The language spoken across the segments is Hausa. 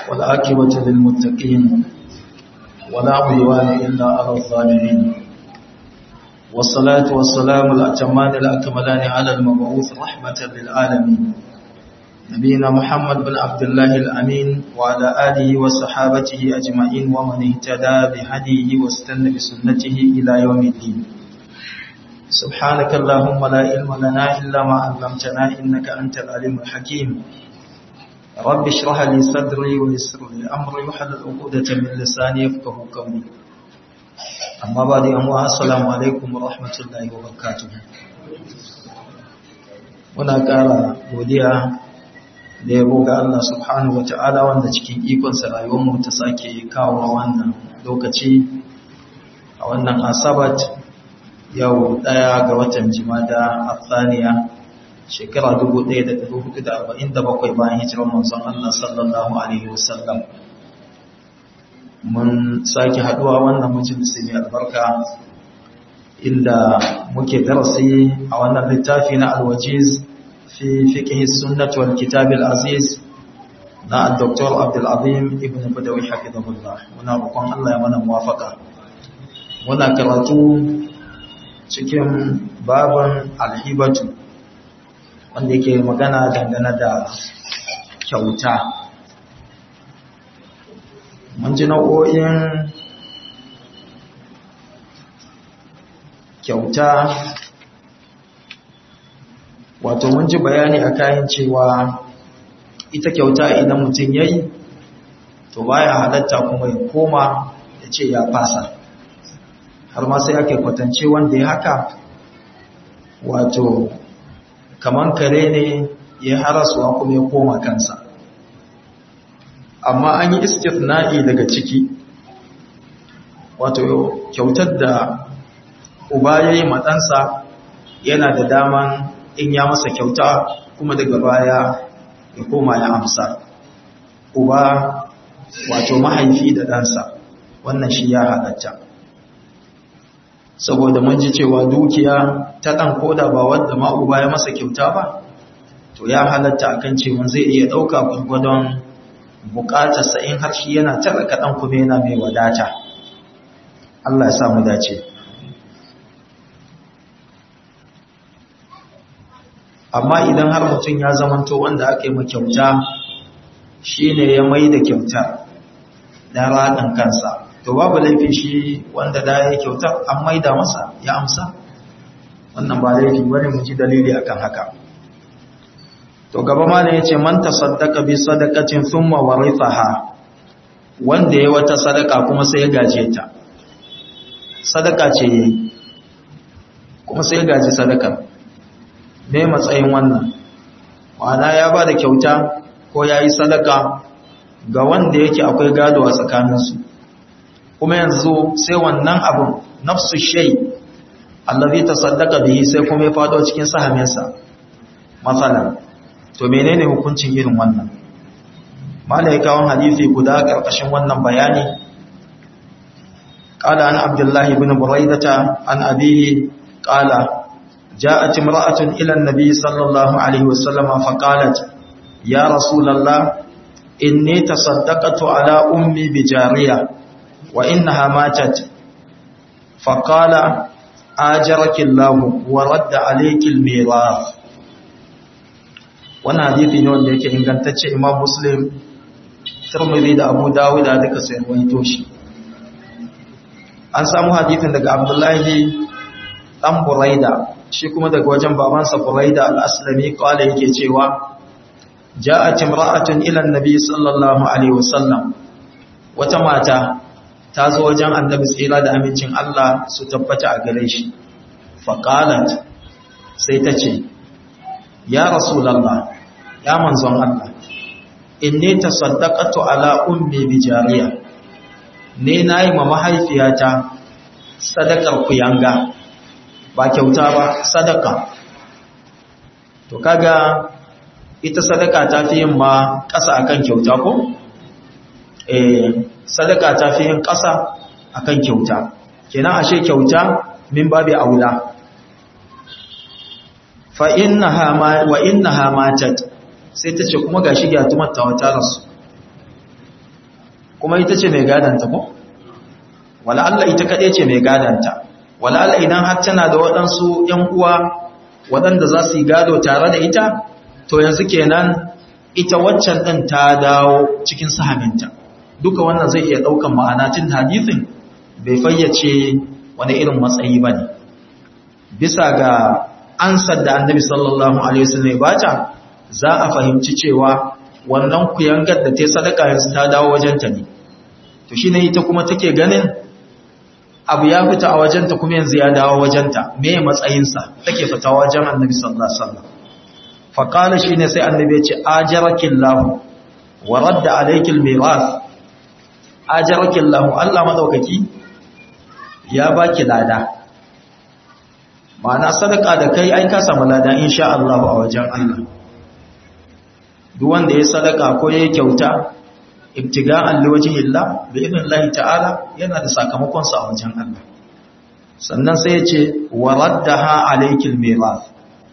والعاقبة للمتقين ولا عدوان إلا على الظالمين والصلاة والسلام الأتمان الأكملان على المبعوث رحمة للعالمين نبينا محمد بن عبد الله الأمين وعلى آله وصحابته أجمعين ومن اهتدى بهديه واستنى بسنته إلى يوم الدين سبحانك اللهم لا علم لنا إلا ما علمتنا إنك أنت العليم الحكيم رب اشرح لي صدري ويسر لي أمري وحلل عقدة من لساني يفقه قولي أما بعد أموا السلام عليكم ورحمة الله وبركاته muna ƙara godiya da yabo ga Allah subhanahu wa ta'ala wanda cikin ikonsa rayuwarmu ta sake kawo wannan lokaci a wannan asabat yau ɗaya ga watan jimada a tsaniya shekara 1447 bayan hijirar manzon Allah sallallahu Alaihi wasallam mun sake haduwa wannan majalisi mai albarka inda muke darasi a wannan littafi na alwajiz fi fiqh sunnah wal kitab al aziz na Dr. Abdul Azim ibn Badawi hafizahullah muna roƙon Allah ya mana muwafaka muna karatu cikin babin alhibatu wanda yake magana dangane da kyauta mun ji nau'o'in kyauta wato mun ji bayani a kayan cewa ita kyauta idan mutum ya yi to baya halatta kuma ya koma ya ce ya fasa har ma sai ake kwatance wanda ya haka wato kaman kare ne ya harasuwa kuma ya koma kansa amma an yi istifna'i daga ciki wato kyautar da uba ya yi matsansa yana da daman in ya masa kyauta kuma daga baya ya koma ya amsa uba wato mahaifi da ɗansa wannan shi ya halatta saboda mun ji cewa dukiya ta ɗan koda ba wadda ma uba ya masa kyauta ba to ya halatta akan cewa zai iya ɗauka gwargwadon buƙatarsa in har shi yana tara kaɗan kuma yana mai wadata Allah ya samu dace amma idan har mutum ya zamanto wanda aka yi kyauta shi ne ya mai da kyauta da raɗin kansa to babu laifi shi wanda da ya kyauta an mai da masa ya amsa wannan ba laifi wani mu ji dalili akan haka to gaba ma ne yace man tasaddaqa bi sadaqatin thumma warithaha wanda yayi wata sadaka kuma sai ya gaje ta sadaka ce yayi kuma sai ya gaji sadaka me matsayin wannan ma'ana ya ba da kyauta ko yayi sadaka ga wanda yake akwai gado a tsakaninsu kuma yanzu sai wannan abun nafsu shay allazi tasaddaqa bihi sai kuma ya fado cikin sahaminsa masalan to menene hukuncin irin wannan malai kawon hadisi guda karkashin wannan bayani qala an abdullah ibn buraidata an abihi qala جاءت امرأة إلى النبي صلى الله عليه وسلم فقالت يا رسول الله إني تصدقت على أمي بجارية وإنها ماتت فقال آجرك الله ورد عليك الميراث wannan hadithi ne wanda yake ingantacce imam muslim tirmidhi da abu dawud da duka sai waito shi an samu hadithin daga abdullahi dan buraida shi kuma daga wajen babansa buraida al-aslami kawai yake cewa ja'at imra'atun ila an-nabi sallallahu alaihi wasallam wata mata ta zo wajen annabi tsira da amincin Allah su tabbata a gare shi faqalat sai ta ce ya rasulallah ya manzon Allah inni tasaddaqatu ala ummi bi jariya ne nayi ma mahaifiyata sadakar kuyanga ba kyauta ba sadaka to kaga ita sadaka ta fi yin ma ƙasa akan kyauta ko eh sadaka ta fi yin ƙasa akan kyauta kenan ashe kyauta min babi aula fa innaha ma wa innaha matat sai tace kuma gashi ga tumar ta wata rasu kuma ita ce mai gadanta ko wala Allah ita kaɗai ce mai gadanta wala Allah idan har tana da waɗansu ‘yan uwa waɗanda za su yi gado tare da ita to yanzu kenan ita waccan ɗin ta dawo cikin sahaminta duka wannan zai iya ɗaukan ma'ana tun hadithin bai fayyace wani irin matsayi ba ne bisa ga ansar da annabi sallallahu alaihi wasallam bata za a fahimci cewa wannan kuyangar da ta sadaka yanzu ta dawo wajenta ne to shine ita kuma take ganin abu ya fita a wajenta kuma yanzu ya dawo wajenta me matsayinsa take fita wajen annabi sallallahu alaihi wasallam fa qala shine sai annabi ya ce ajarakillahu wa radda alaykil mirath ajarakillahu Allah madaukaki ya baki lada ma'ana sadaka da kai ai ka samu lada insha Allah a wajen Allah duk wanda ya sadaka ko ya kyauta ibtiga'an liwajhillah bi idnillahi ta'ala yana da sakamakon sa a wajen Allah sannan sai ya ce waraddaha alaykil mirath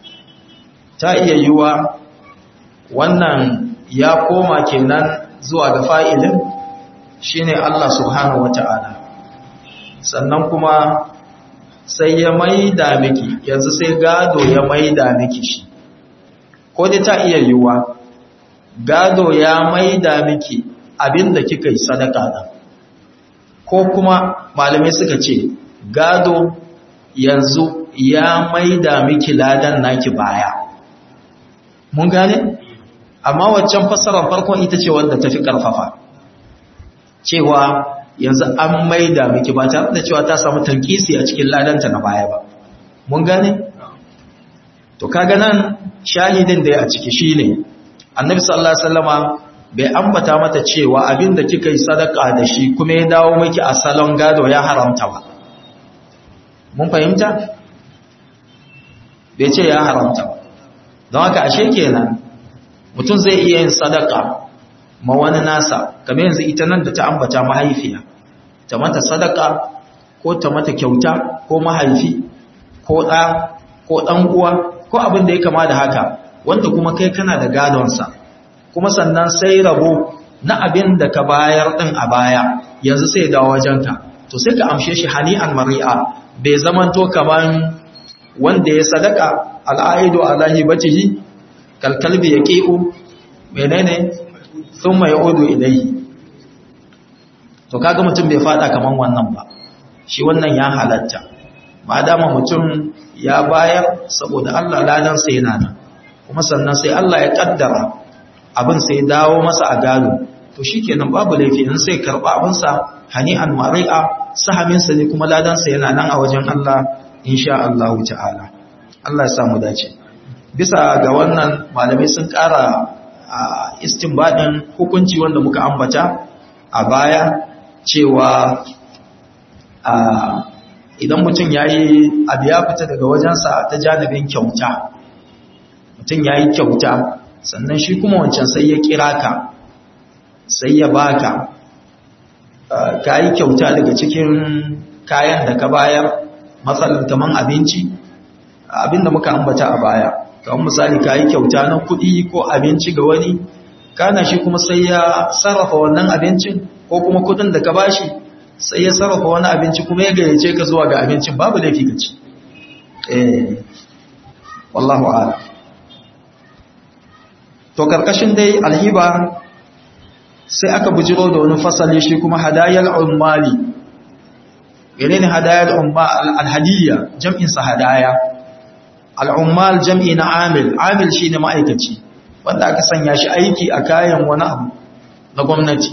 ta iya yiwa wannan ya koma kenan zuwa ga fa'ilin shine Allah subhanahu wata'ala sannan kuma sai ya maida miki yanzu sai gado ya maida miki shi ko dai ta iya yiwa gado ya maida miki abinda kika yi sadaka da ko kuma malamai suka ce gado yanzu ya maida miki ladan naki baya mun gane amma waccan fassarar farkon ita ce wanda tafi karfafa cewa yanzu an maida miki ba tare da cewa ta samu tankisi a cikin ladanta na baya ba mun gane to kaga nan shahidin da ya a ciki shine annabi sallallahu alaihi wasallama bai ambata mata cewa abinda kika yi sadaka da shi kuma ya dawo miki a salon gado ya haramta ba mun fahimta bai ce ya haramta ba don haka ashe kenan mutum zai iya yin sadaka ma wani nasa kamar yanzu ita nan da ta ambata mahaifiya ta mata sadaka ko ta mata kyauta ko mahaifi ko ɗa ko ɗan uwa ko abin da ya kama da haka wanda kuma kai kana da gadonsa kuma sannan sai rabo na abin da ka bayar ɗin a baya yanzu sai dawo wajenka to sai ka amshe shi hani'an mari'a bai zamanto kaman wanda ya sadaka al'aidu alahi bacihi kalkalbi ya ƙi'u menene sun mai odo ilai to kaga mutum bai fada kaman wannan ba shi wannan ya halatta ma dama mutum ya bayar saboda Allah ladansa yana nan kuma sannan sai Allah ya kaddara abin sai dawo masa a gado to shikenan babu laifi in sai karba abinsa hani'an mari'a sahaminsa ne kuma ladansa yana nan a wajen Allah insha Allah ta'ala Allah ya samu dace bisa ga wannan malamai sun ƙara istinbadin hukunci wanda muka ambata a baya cewa idan mutum yayi abu ya fita daga wajensa ta janibin kyauta mutum yayi kyauta sannan shi kuma wancan sai ya kira ka sai ya baka ka yi kyauta daga cikin kayan da ka bayar matsalar taman abinci abinda muka ambata a baya kamar misali ka yi kyauta na kuɗi ko abinci ga wani kana shi kuma sai ya sarrafa wannan abincin ko kuma kuɗin da ka bashi sai ya sarrafa wani abinci kuma ya gayyace ka zuwa ga abincin babu laifi ka ci eh wallahu a'lam to karkashin dai alhiba sai aka bujiro da wani fasali shi kuma hadayal ummali menene hadayal ummal alhadiyya jam'in sa hadaya al'ummal jam'i na amil amil shine ma'aikaci wanda aka sanya shi aiki a kayan wani abu na gwamnati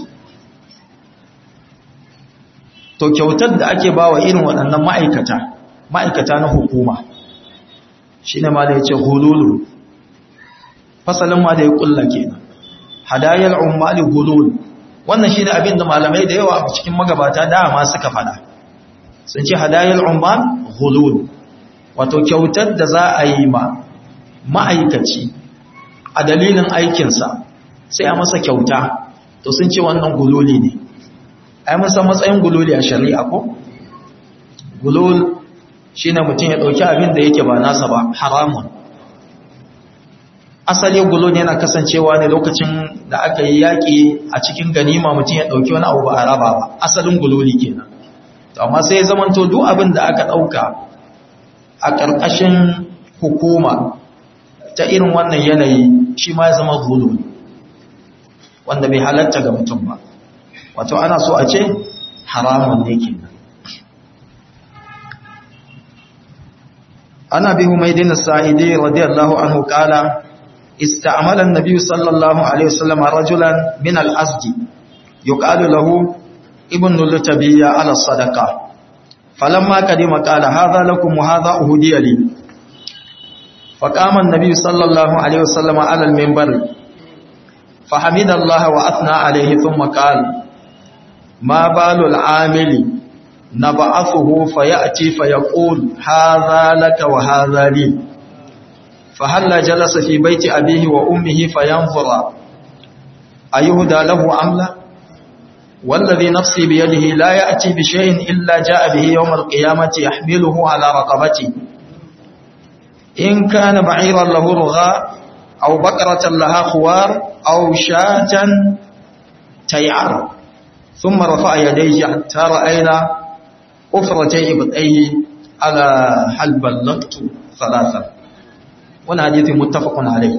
to kyautar da ake bawa irin waɗannan ma'aikata ma'aikata na hukuma shine ma da yace hululu fasalin ma da ya kulla kenan hadayal ummali hulul wannan shine abin da malamai da yawa a cikin magabata dama suka fada sun ce hadayal ummal hulul wato kyautar da za a yi ma ma'aikaci a dalilin aikinsa sai a masa kyauta to sun ce wannan gululi ne ai mun san matsayin gululi a shari'a ko gulul shine mutum ya dauki abin da yake ba nasa ba haramun asali gulo ne yana kasancewa ne lokacin da aka yi yaƙi a cikin ganima mutum ya ɗauki wani abu ba a raba ba asalin guloli kenan to amma sai ya zamanto duk abin da aka ɗauka a ƙarƙashin hukuma ta irin wannan yanayi shi ma ya zama guloli wanda bai halatta ga mutum ba wato ana so a ce haramun ne kenan ana bi humaydin as-sa'idi radiyallahu anhu qala استعمل النبي صلى الله عليه وسلم رجلا من الأسد يقال له ابن اللتبية على الصدقة فلما قدم قال هذا لكم وهذا أهدي لي فقام النبي صلى الله عليه وسلم على المنبر فحمد الله وأثنى عليه ثم قال ما بال العامل نبعثه فيأتي فيقول هذا لك وهذا لي فهل جلس في بيت أبيه وأمه فينظر أيهدى له أم لا والذي نفسي بيده لا يأتي بشيء إلا جاء به يوم القيامة يحمله على رقبته إن كان بعيرا له رغاء أو بقرة لها خوار أو شاة تيعر ثم رفع يديه حتى رأينا أفرتي إبطيه على هل بلغت ثلاثة wani hadithi muttafaqun alayh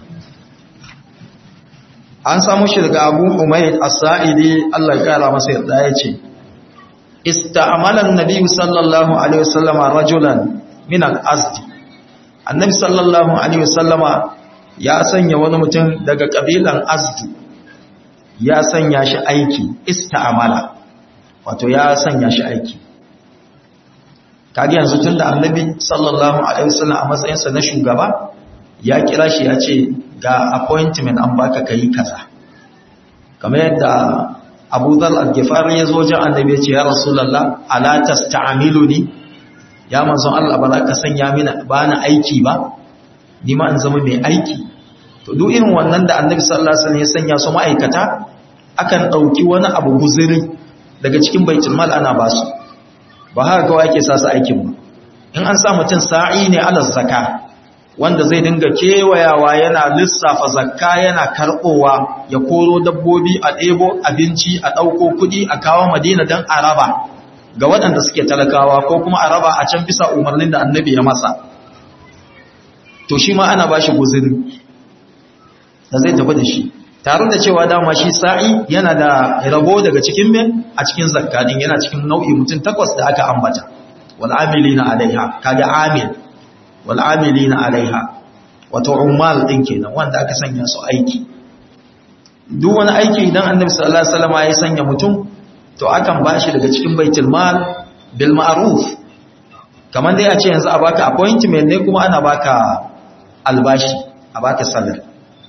an samu shi daga Abu Umayd As-Sa'idi Allah ya kara masa yarda yace ista'mala an-nabiy sallallahu alaihi wasallam rajulan min al-azd annabi sallallahu alaihi wasallama ya sanya wani mutum daga kabilan azd ya sanya shi aiki ista'mala wato ya sanya shi aiki kage yanzu tunda annabi sallallahu alaihi wasallam a matsayinsa na shugaba ya kira shi ya ce ga appointment an baka kai kaza kamar yadda Abu Dhal al-Ghifari ya zo wajen annabi ya ce ya Rasulullah ala tasta'miluni ya manzon Allah ba za ka sanya mini ba na aiki ba ni ma in zama mai aiki to duk irin wannan da annabi sallallahu alaihi wasallam ya sanya su ma'aikata akan dauki wani abu guzuri daga cikin baitul mal ana basu ba haka kawai ake sa su aikin ba in an sa mutum sa'i ne ala zakka wanda zai dinga kewayawa yana lissafa zakka yana karbowa ya koro dabbobi a ɗebo abinci a ɗauko kuɗi a kawo madina don araba ga waɗanda suke talakawa ko kuma araba a can bisa umarnin da annabi ya masa to shi ma ana ba shi guziri da zai tafi da shi tare da cewa dama shi sa'i yana da rabo daga cikin men a cikin zakadin yana cikin nau'i mutum takwas da aka ambata wal amilina alaiha kaga amil wal amilina alaiha wato ummal din kenan wanda aka sanya su aiki duk wani aiki idan annabi sallallahu alaihi wasallam ya sanya mutum to akan bashi daga cikin baitul mal bil ma'ruf kamar dai a ce yanzu a baka appointment ne kuma ana baka albashi a baka salary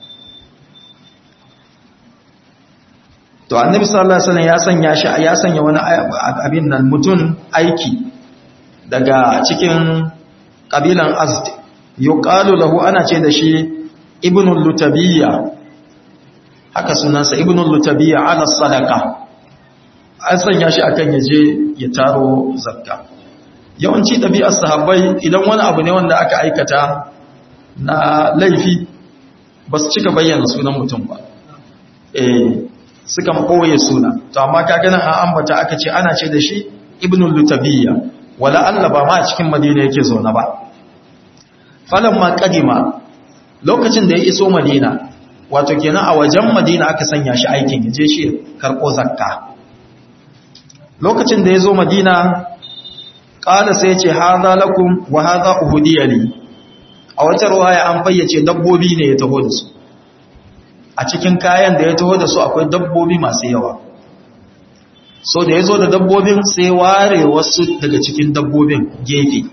to annabi sallallahu alaihi wasallam ya sanya shi ya sanya wani abin nan mutun aiki daga cikin kabilan azd yuqalu lahu ana ce da shi ibnul lutabiyya haka sunansa ibnul lutabiyya ala sadaqa an sanya shi akan yaje ya taro zakka yawanci ɗabi'ar sahabbai idan wani abu ne wanda aka aikata na laifi ba su cika bayyana sunan mutum ba eh sukan ɓoye suna to amma kaga nan an ambata aka ce ana ce da shi ibnul lutabiyya wala Allah ba ma a cikin madina yake zaune ba falan ma kadima lokacin da ya iso madina wato kenan a wajen madina aka sanya shi aikin ya je shi karɓo zakka lokacin da ya zo madina ƙada sai ce haza lakum wa haza uhudiya ne a wata ruwaya an fayyace dabbobi ne ya taho da su a cikin kayan da ya taho da su akwai dabbobi masu yawa so da ya zo da dabbobin sai ware wasu daga cikin dabbobin gefe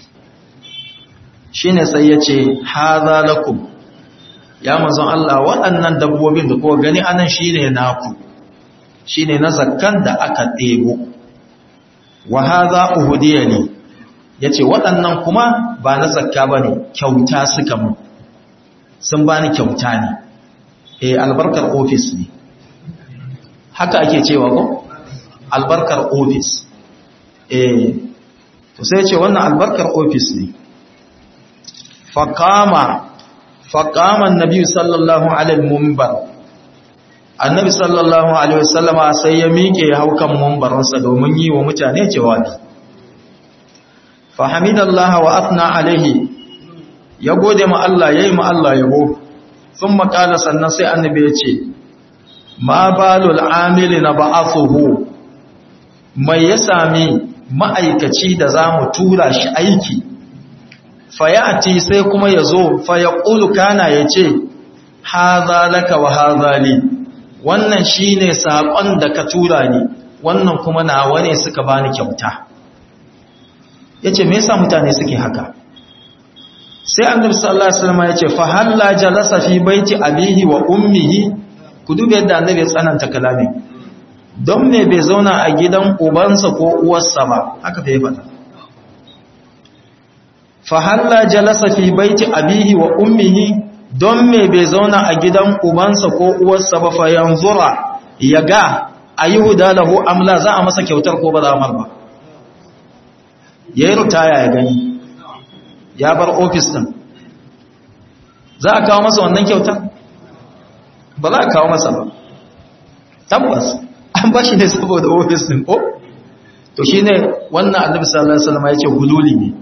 shi ne sai ya ce haza lakum ya mazan Allah waɗannan dabbobin da kowa gani anan shi ne naku shi ne na zakkan da aka ɗebo wa haza uhudiya ne ya ce waɗannan kuma ba na zakka ba ne kyauta suka mu sun ba ni kyauta ne e albarkar ofis ne haka ake cewa ko albarkar ofis e to sai ce wannan albarkar ofis ne faƙama faqama annabi sallallahu alaihi mumbar annabi sallallahu alaihi wasallama sai ya miƙe haukan mumbarinsa domin yi wa mutane jawabi fahimidallaha wa athna alaihi ya gode ma Allah yayi ma Allah yabo thumma qala sannan sai annabi ya ce ma balul amili na ba'athuhu mai ya sami ma'aikaci da zamu tura shi aiki fayati sai kuma yazo fa yaqulu kana yace hadha laka wa hadha li wannan shine sakon da ka tura ni wannan kuma nawa ne suka bani kyauta yace me yasa mutane suke haka sai annabi sallallahu alaihi wasallam yace fa halla jalasa fi baiti abihi wa ummihi ku duba yadda annabi ya tsananta kalami don me bai zauna a gidan ubansa ko uwarsa ba haka bai faɗa fa halla jalasa fi baiti abihi wa ummihi don me bai zauna a gidan ubansa ko uwarsa ba fa yanzura yaga ayyuda lahu amla za a masa kyautar ko ba za a mar ba yayi rutaya ya gani ya bar ofis din za a kawo masa wannan kyautar ba za a kawo masa ba tabbas an ba shi ne saboda ofis din ko to shi ne wannan annabi sallallahu alaihi wasallam ya ce gululi ne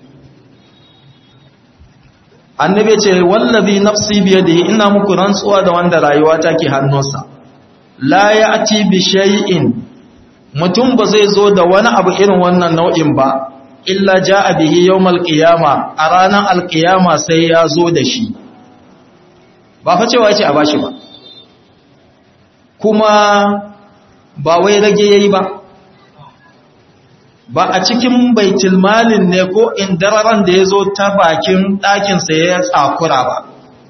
annabi ce wallazi nafsi biyadihi ina muku rantsuwa da wanda rayuwa take hannunsa la ya'ti bi shay'in mutum ba zai zo da wani abu irin wannan nau'in ba illa ja'a bihi yawmal qiyama a ranar alqiyama sai ya zo da shi ba fa cewa yace a bashi ba kuma ba wai rage yayi ba ba a cikin baitul malin ne ko indararan da yazo ta bakin ɗakin sa ya tsakura ba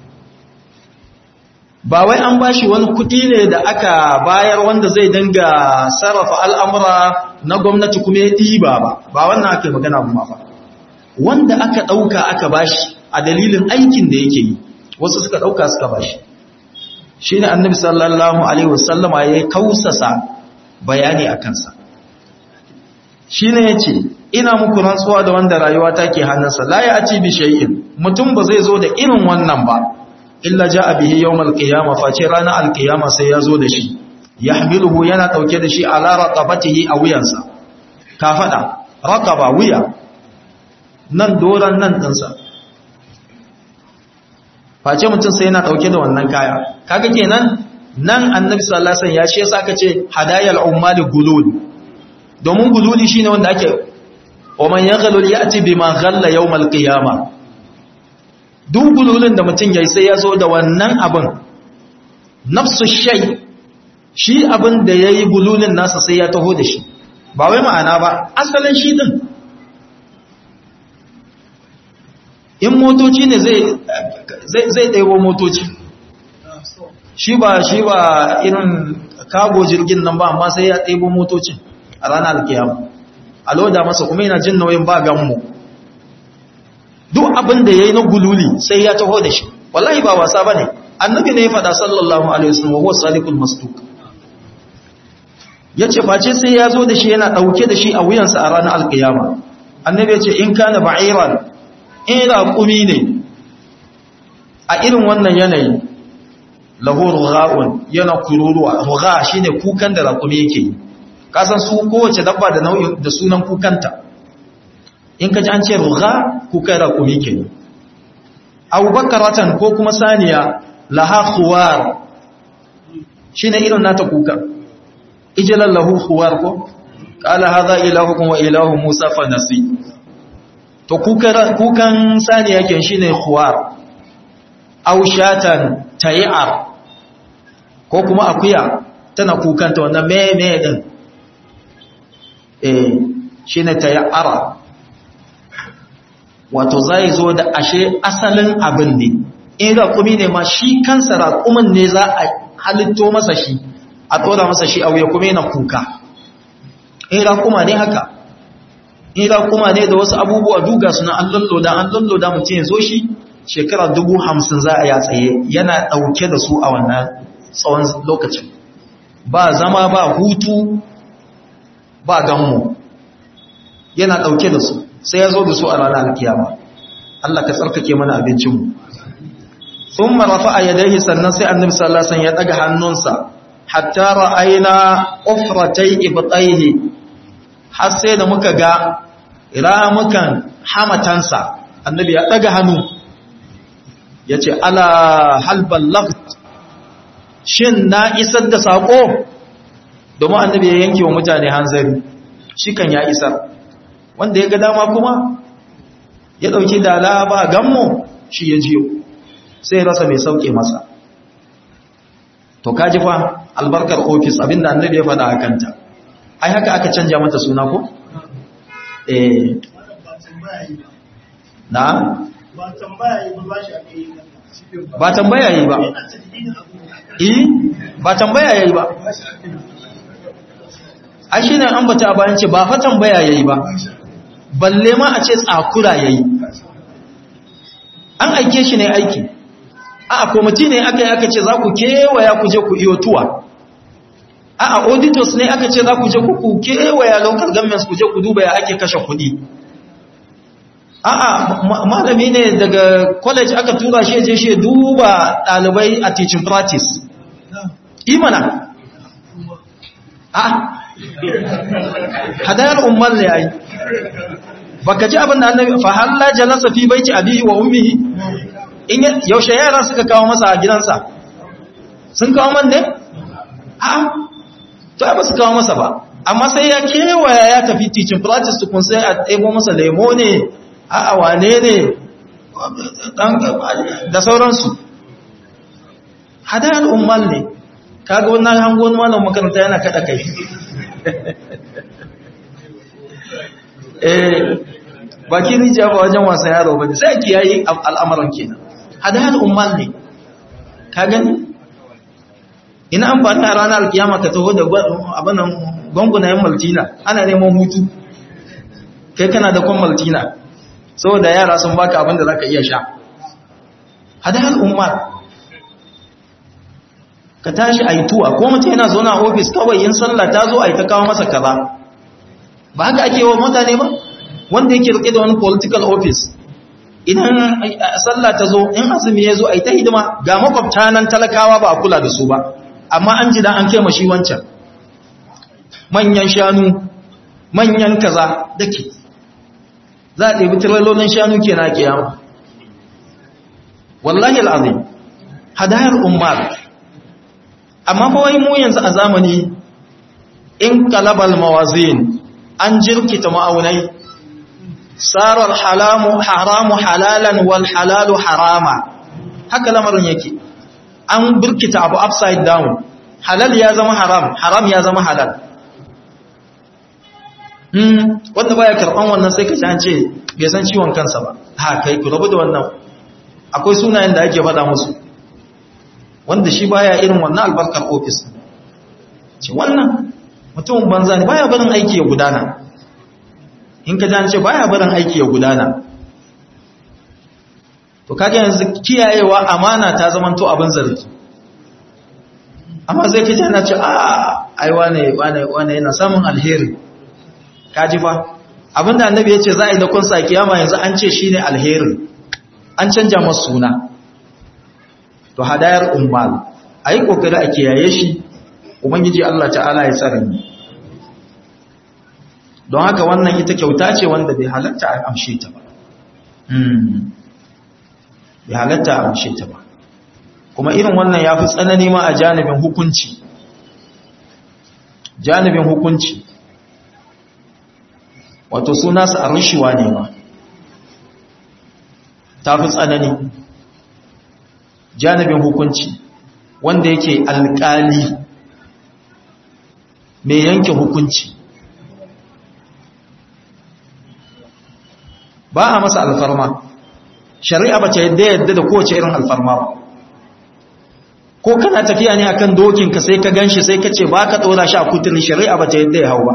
ba wai an bashi wani kuɗi ne da aka bayar wanda zai dinga sarrafa al'amura na gwamnati kuma ya ɗiba ba ba wannan aka yi magana kuma ba wanda aka ɗauka aka bashi a dalilin aikin da yake yi wasu suka ɗauka suka bashi shi ne annabi sallallahu alaihi wasallama ya kausasa bayani a kansa shi ne ya ce ina muku rantsuwa da wanda rayuwa ta ke hannunsa la ya ci bi shay'in mutum ba zai zo da irin wannan ba illa ja'a bihi yawmal qiyamah face ranar alqiyama sai ya zo da shi yahmiluhu yana dauke da shi ala raqabatihi a wuyansa ka fada raqaba wuya nan doran nan dinsa face mutum sai yana dauke da wannan kaya kaga kenan nan annabi sallallahu alaihi wasallam ya ce saka ce hadayal ummali gulul domin gululi shine wanda ake wa man yaghlul ya'ti bima ghalla yawmal qiyamah duk gululin da mutum yayi sai ya zo da wannan abin nafsu shay shi abin da yayi gululin nasa sai ya taho da shi ba wai ma'ana ba asalin shi din in motoci ne zai ɗaiwo motoci shi ba shi ba irin kago jirgin nan ba amma sai ya ɗaiwo motocin a ranar alkiyama a loda masa kuma yana jin nauyin ba ganmu duk abin da ya yi na gululi sai ya taho da shi wallahi ba wasa ba ne annabi ne ya faɗa sallallahu alaihi wasallam wa sadiqul masduq ya ce face sai ya zo da shi yana ɗauke da shi a wuyansa a ranar alkiyama annabi ya ce in kana ba'iran in raƙumi ne a irin wannan yanayi lahu rugha'un yana kururuwa rugha shine kukan da raƙumi yake yi kasan su kowace dabba da nau'in da sunan kukanta in ka ji an ce rugha kukan raƙumi ke yi abubakaratan ko kuma saniya laha khuwar shine irin nata kukan ijalan lahu khuwar ko qala hadha ilahukum wa ilahu musa fa nasi to kukan sani yake shi ne khuwar aushatan tayi'ar ko kuma akuya tana kukanta wannan meme din eh shi ne tayi'ara wato zai zo da ashe asalin abin ne in raƙumi ne ma shi kansa raƙumin ne za a halitto masa shi a tsora masa shi a wuya kuma yana kuka in raƙuma ne haka ila kuma ne da wasu abubuwa duga suna an lalloda an lalloda mutum ya zo shi shekara dubu hamsin za a ya tsaye yana ɗauke da su a wannan tsawon lokacin ba zama ba hutu ba ganmu yana ɗauke da su sai ya zo da su a ranar alkiyama Allah ka tsarkake mana abincinmu thumma rafa'a yadayhi sannan sai annabi sallallahu alaihi wasallam ya daga hannunsa hatta ra'ayna ufratay ibtayhi har sai da muka ga ramukan hamatansa annabi ya daga hannu yace ala hal ballagt shin na isar da sako domin annabi ya yanke wa mutane hanzari shi kan ya isar wanda ya ga dama kuma ya dauki dala ba gammo shi ya jiyo sai ya rasa mai sauke masa to kaji fa albarkar ofis abinda annabi ya faɗa akanta ai haka aka canja mata suna ko eh na ba tambaya yi ba ba shi ake yi ba tambaya yi ba yana cikin abu eh ba tambaya yayi ba ai shine an bata a bayan ce ba fa tambaya yayi ba balle ma a ce tsakura yayi an aike shi ne aiki a komiti ne aka yi aka ce za ku kewaya ku je ku iyo tuwa a a auditors ne aka ce za ku je ku kewaya local governments ku je ku duba ya ake kashe kuɗi a a malami ne daga college aka tura shi je shi duba ɗalibai a teaching practice imana a hadayar umar ne ai baka ji abin da annabi fa halla jalasa fi baiti abihi wa ummihi in yaushe yaran suka kawo masa a gidansa sun kawo man ne a to ai ba su kawo masa ba amma sai ya kewaya ya tafi teaching practice tukun sai a ɗebo masa lemo ne a wane ne da sauransu hadayar umar ne kaga wannan hangon malam makaranta yana kada kai eh baki rija ba wajen wasan yaro bane sai ki yayi al'amuran kenan hadayar ummal ne ka gani ina amfani a ranar alkiyama ka taho da abinan gungunayen maltina ana neman hutu kai kana da kwan maltina saboda yara sun baka abin da zaka iya sha hadayar ummal ka tashi a yi tuwa ko mutum yana zaune a ofis kawai yin sallah ta zo a yi ta kawo masa kaza ba haka ake wa mutane ba wanda yake rike da wani political office idan sallah ta zo in azumi ya zo a yi ta hidima ga makwabta nan talakawa ba a kula da su ba amma an ji da an kai mashi wancan manyan shanu manyan kaza dake za a ɗebi tiralolin shanu ke na kiyama wallahi al'azim hadayar umar amma fa wai mu yanzu a zamani in kalabal mawazin an jirkita ma'aunai sarar halamu haramu halalan wal halalu harama haka lamarin yake an birkita abu upside down halal ya zama haram haram ya zama halal hmm wanda baya karban wannan sai ka ji an ce bai san ciwon kansa ba ha kai ku rabu da wannan akwai sunayen da ake faɗa musu wanda shi baya irin wannan albarkar ofis ce wannan mutumin banza ne baya barin aiki ya gudana in ka jance baya barin aiki ya gudana to kaga yanzu kiyayewa amana ta zamanto abin zargi amma zai kaje ana ce a ai wane wane wane yana samun alheri kaji fa abinda annabi yace za a yi da kun sa kiyama yanzu an ce shine alheri an canja masa suna to hadayar ummal ayi kokari a kiyaye shi ubangiji Allah ta'ala ya tsare mu don haka wannan ita kyauta ce wanda bai halatta a amshe ta ba bai halatta a amshe ta ba kuma irin wannan ya fi tsanani ma a janibin hukunci janibin hukunci wato suna su a rushewa ne ma ta fi tsanani janibin hukunci wanda yake alƙali mai yanke hukunci ba a masa alfarma shari'a ba ta yadda yadda da kowace irin alfarma ba ko kana tafiya ne akan dokinka sai ka ganshi sai ka ce ba ka tsora shi a kuturi shari'a ba ta yadda ya hau ba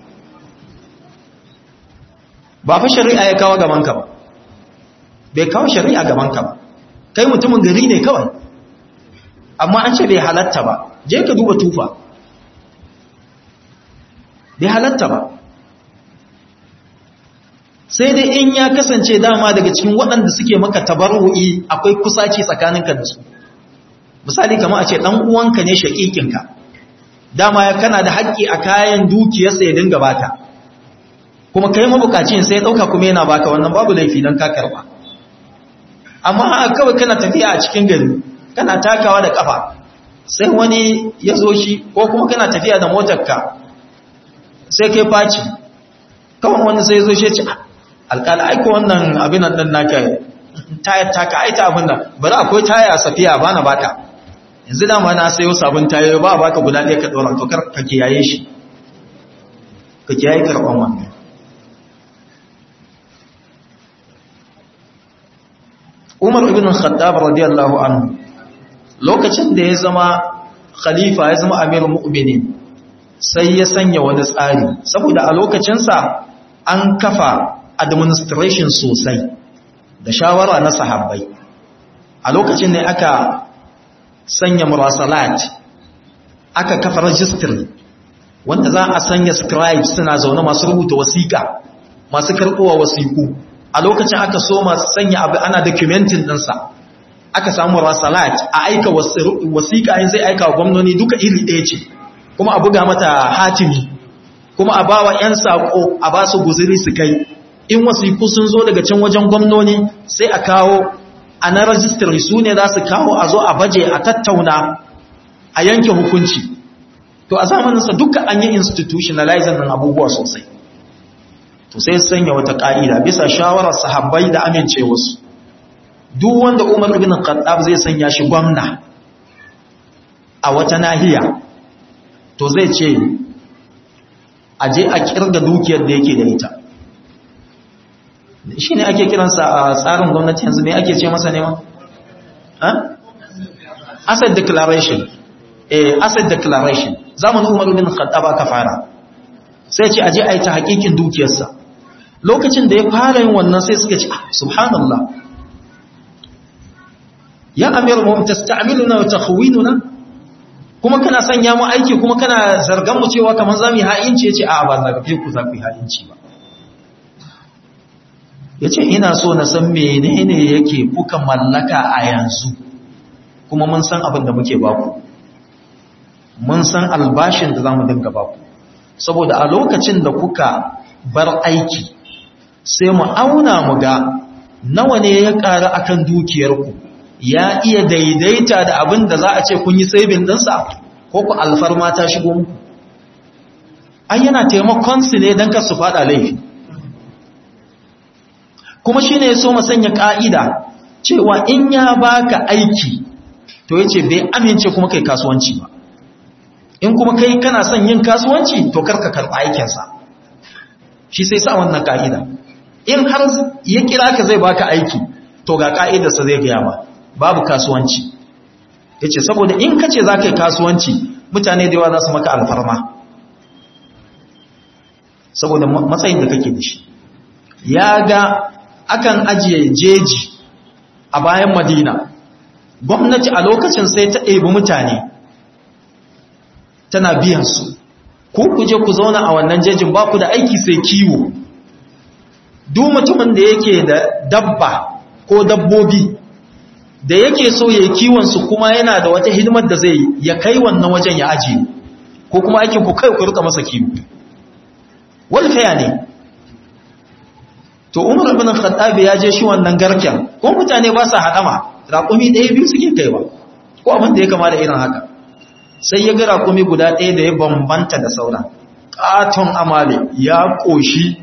ba fa shari'a ya kawo gabanka ba bai kawo shari'a gabanka ba kai mutumin gari ne kawai amma an ce bai halatta ba je ka duba tufa bai halatta ba sai dai in ya kasance dama daga cikin waɗanda suke maka tabarru'i akwai kusaci tsakaninka da su misali kamar a ce ɗan uwanka ne shaƙiƙinka dama ya kana da haƙƙi a kayan dukiyarsa ya dinga baka kuma kai mabukacin sai ɗauka kuma yana baka wannan babu laifi don ka karɓa amma kawai kana tafiya a cikin gari kana takawa da ƙafa sai wani ya zo shi ko kuma kana tafiya da motarka sai kai faci kawai wani sai zo shi ce alƙala aiko wannan abin nan ɗin naka tayar taka aita abin nan bari akwai taya a safiya ba na baka yanzu dama na sayo sabon tayoyi ba a baka guda ɗaya ka ɗora to ka kiyaye shi ka kiyaye karɓan wannan Umar ibn Khattab radiyallahu anhu lokacin da ya zama khalifa ya zama amirul mu'minin sai ya sanya wani tsari saboda a lokacinsa an kafa administration sosai da shawara na sahabbai a lokacin ne aka sanya murasalat aka kafa registry wanda za a sanya scribes suna zaune masu rubuta wasiƙa masu karɓowa wasiƙu a lokacin aka so masu sanya abu ana documentin ɗinsa aka samu rasalat a aika wasiƙa yin zai aika wa gwamnoni duka iri ɗaya ce kuma a buga mata hatimi kuma a ba wa 'yan saƙo a ba su guziri su kai in wasiƙu sun zo daga can wajen gwamnoni sai a kawo a na rajistari su ne za su kawo a zo a baje a tattauna a yanke hukunci to a zamaninsa duka an yi institutionalizing nan abubuwa sosai to sai sanya wata ƙa'ida bisa shawarar sahabbai da amincewarsu duk wanda umar ibn khattab zai sanya shi gwamna a wata nahiya to zai ce a je a kirga dukiyar da yake da ita shi ne ake kiransa a tsarin gwamnati yanzu ne ake ce masa nema? asset declaration eh asset declaration zamanin umar ibn khattab aka fara sai ce aje a yi ta hakikin dukiyarsa lokacin da ya fara yin wannan sai suka ce subhanallah ya amir mu tasta'miluna wa takhwinuna kuma kana sanya mu aiki kuma kana zargan mu cewa kaman zamu yi ha'inci yace a ba zargafe ku za ku yi ha'inci ba yace ina so na san menene yake kuka mallaka a yanzu kuma mun san abin da muke baku mun san albashin da zamu dinga baku saboda a lokacin da kuka bar aiki sai mu auna mu ga nawa ne ya ƙara akan dukiyarku ya iya daidaita da abin da za a ce kun yi saibin ɗinsa ko ku alfarma ta shigo muku ai yana taimakon su ne don su faɗa laifi kuma shi ne ya so sanya ƙa'ida cewa in ya baka aiki to ya ce bai amince kuma kai kasuwanci ba in kuma kai kana son yin kasuwanci to karka karɓa aikinsa shi sai sa wannan ƙa'ida in har ya kira ka zai baka aiki to ga ƙa'idarsa zai gaya ba babu kasuwanci ya ce saboda in ka ce za ka yi kasuwanci mutane da yawa za su maka alfarma saboda matsayin da kake da shi ya ga akan ajiye jeji a bayan madina gwamnati a lokacin sai ta ɗebi mutane tana biyansu ko ku je ku zauna a wannan jejin ba ku da aiki sai kiwo duk mutumin da yake da dabba ko dabbobi da yake so ya yi kiwonsu kuma yana da wata hidimar da zai ya kai wannan wajen ya ajiye ko kuma aikin ku kai ku rika masa kiwo walfaya ne to umar ibn khattab ya je shi wannan garken ko mutane ba sa hadama raƙumi ɗaya biyu suke kaiwa ko abin da ya kama da irin haka sai ya ga raƙumi guda ɗaya da ya bambanta da sauran ƙaton amale ya ƙoshi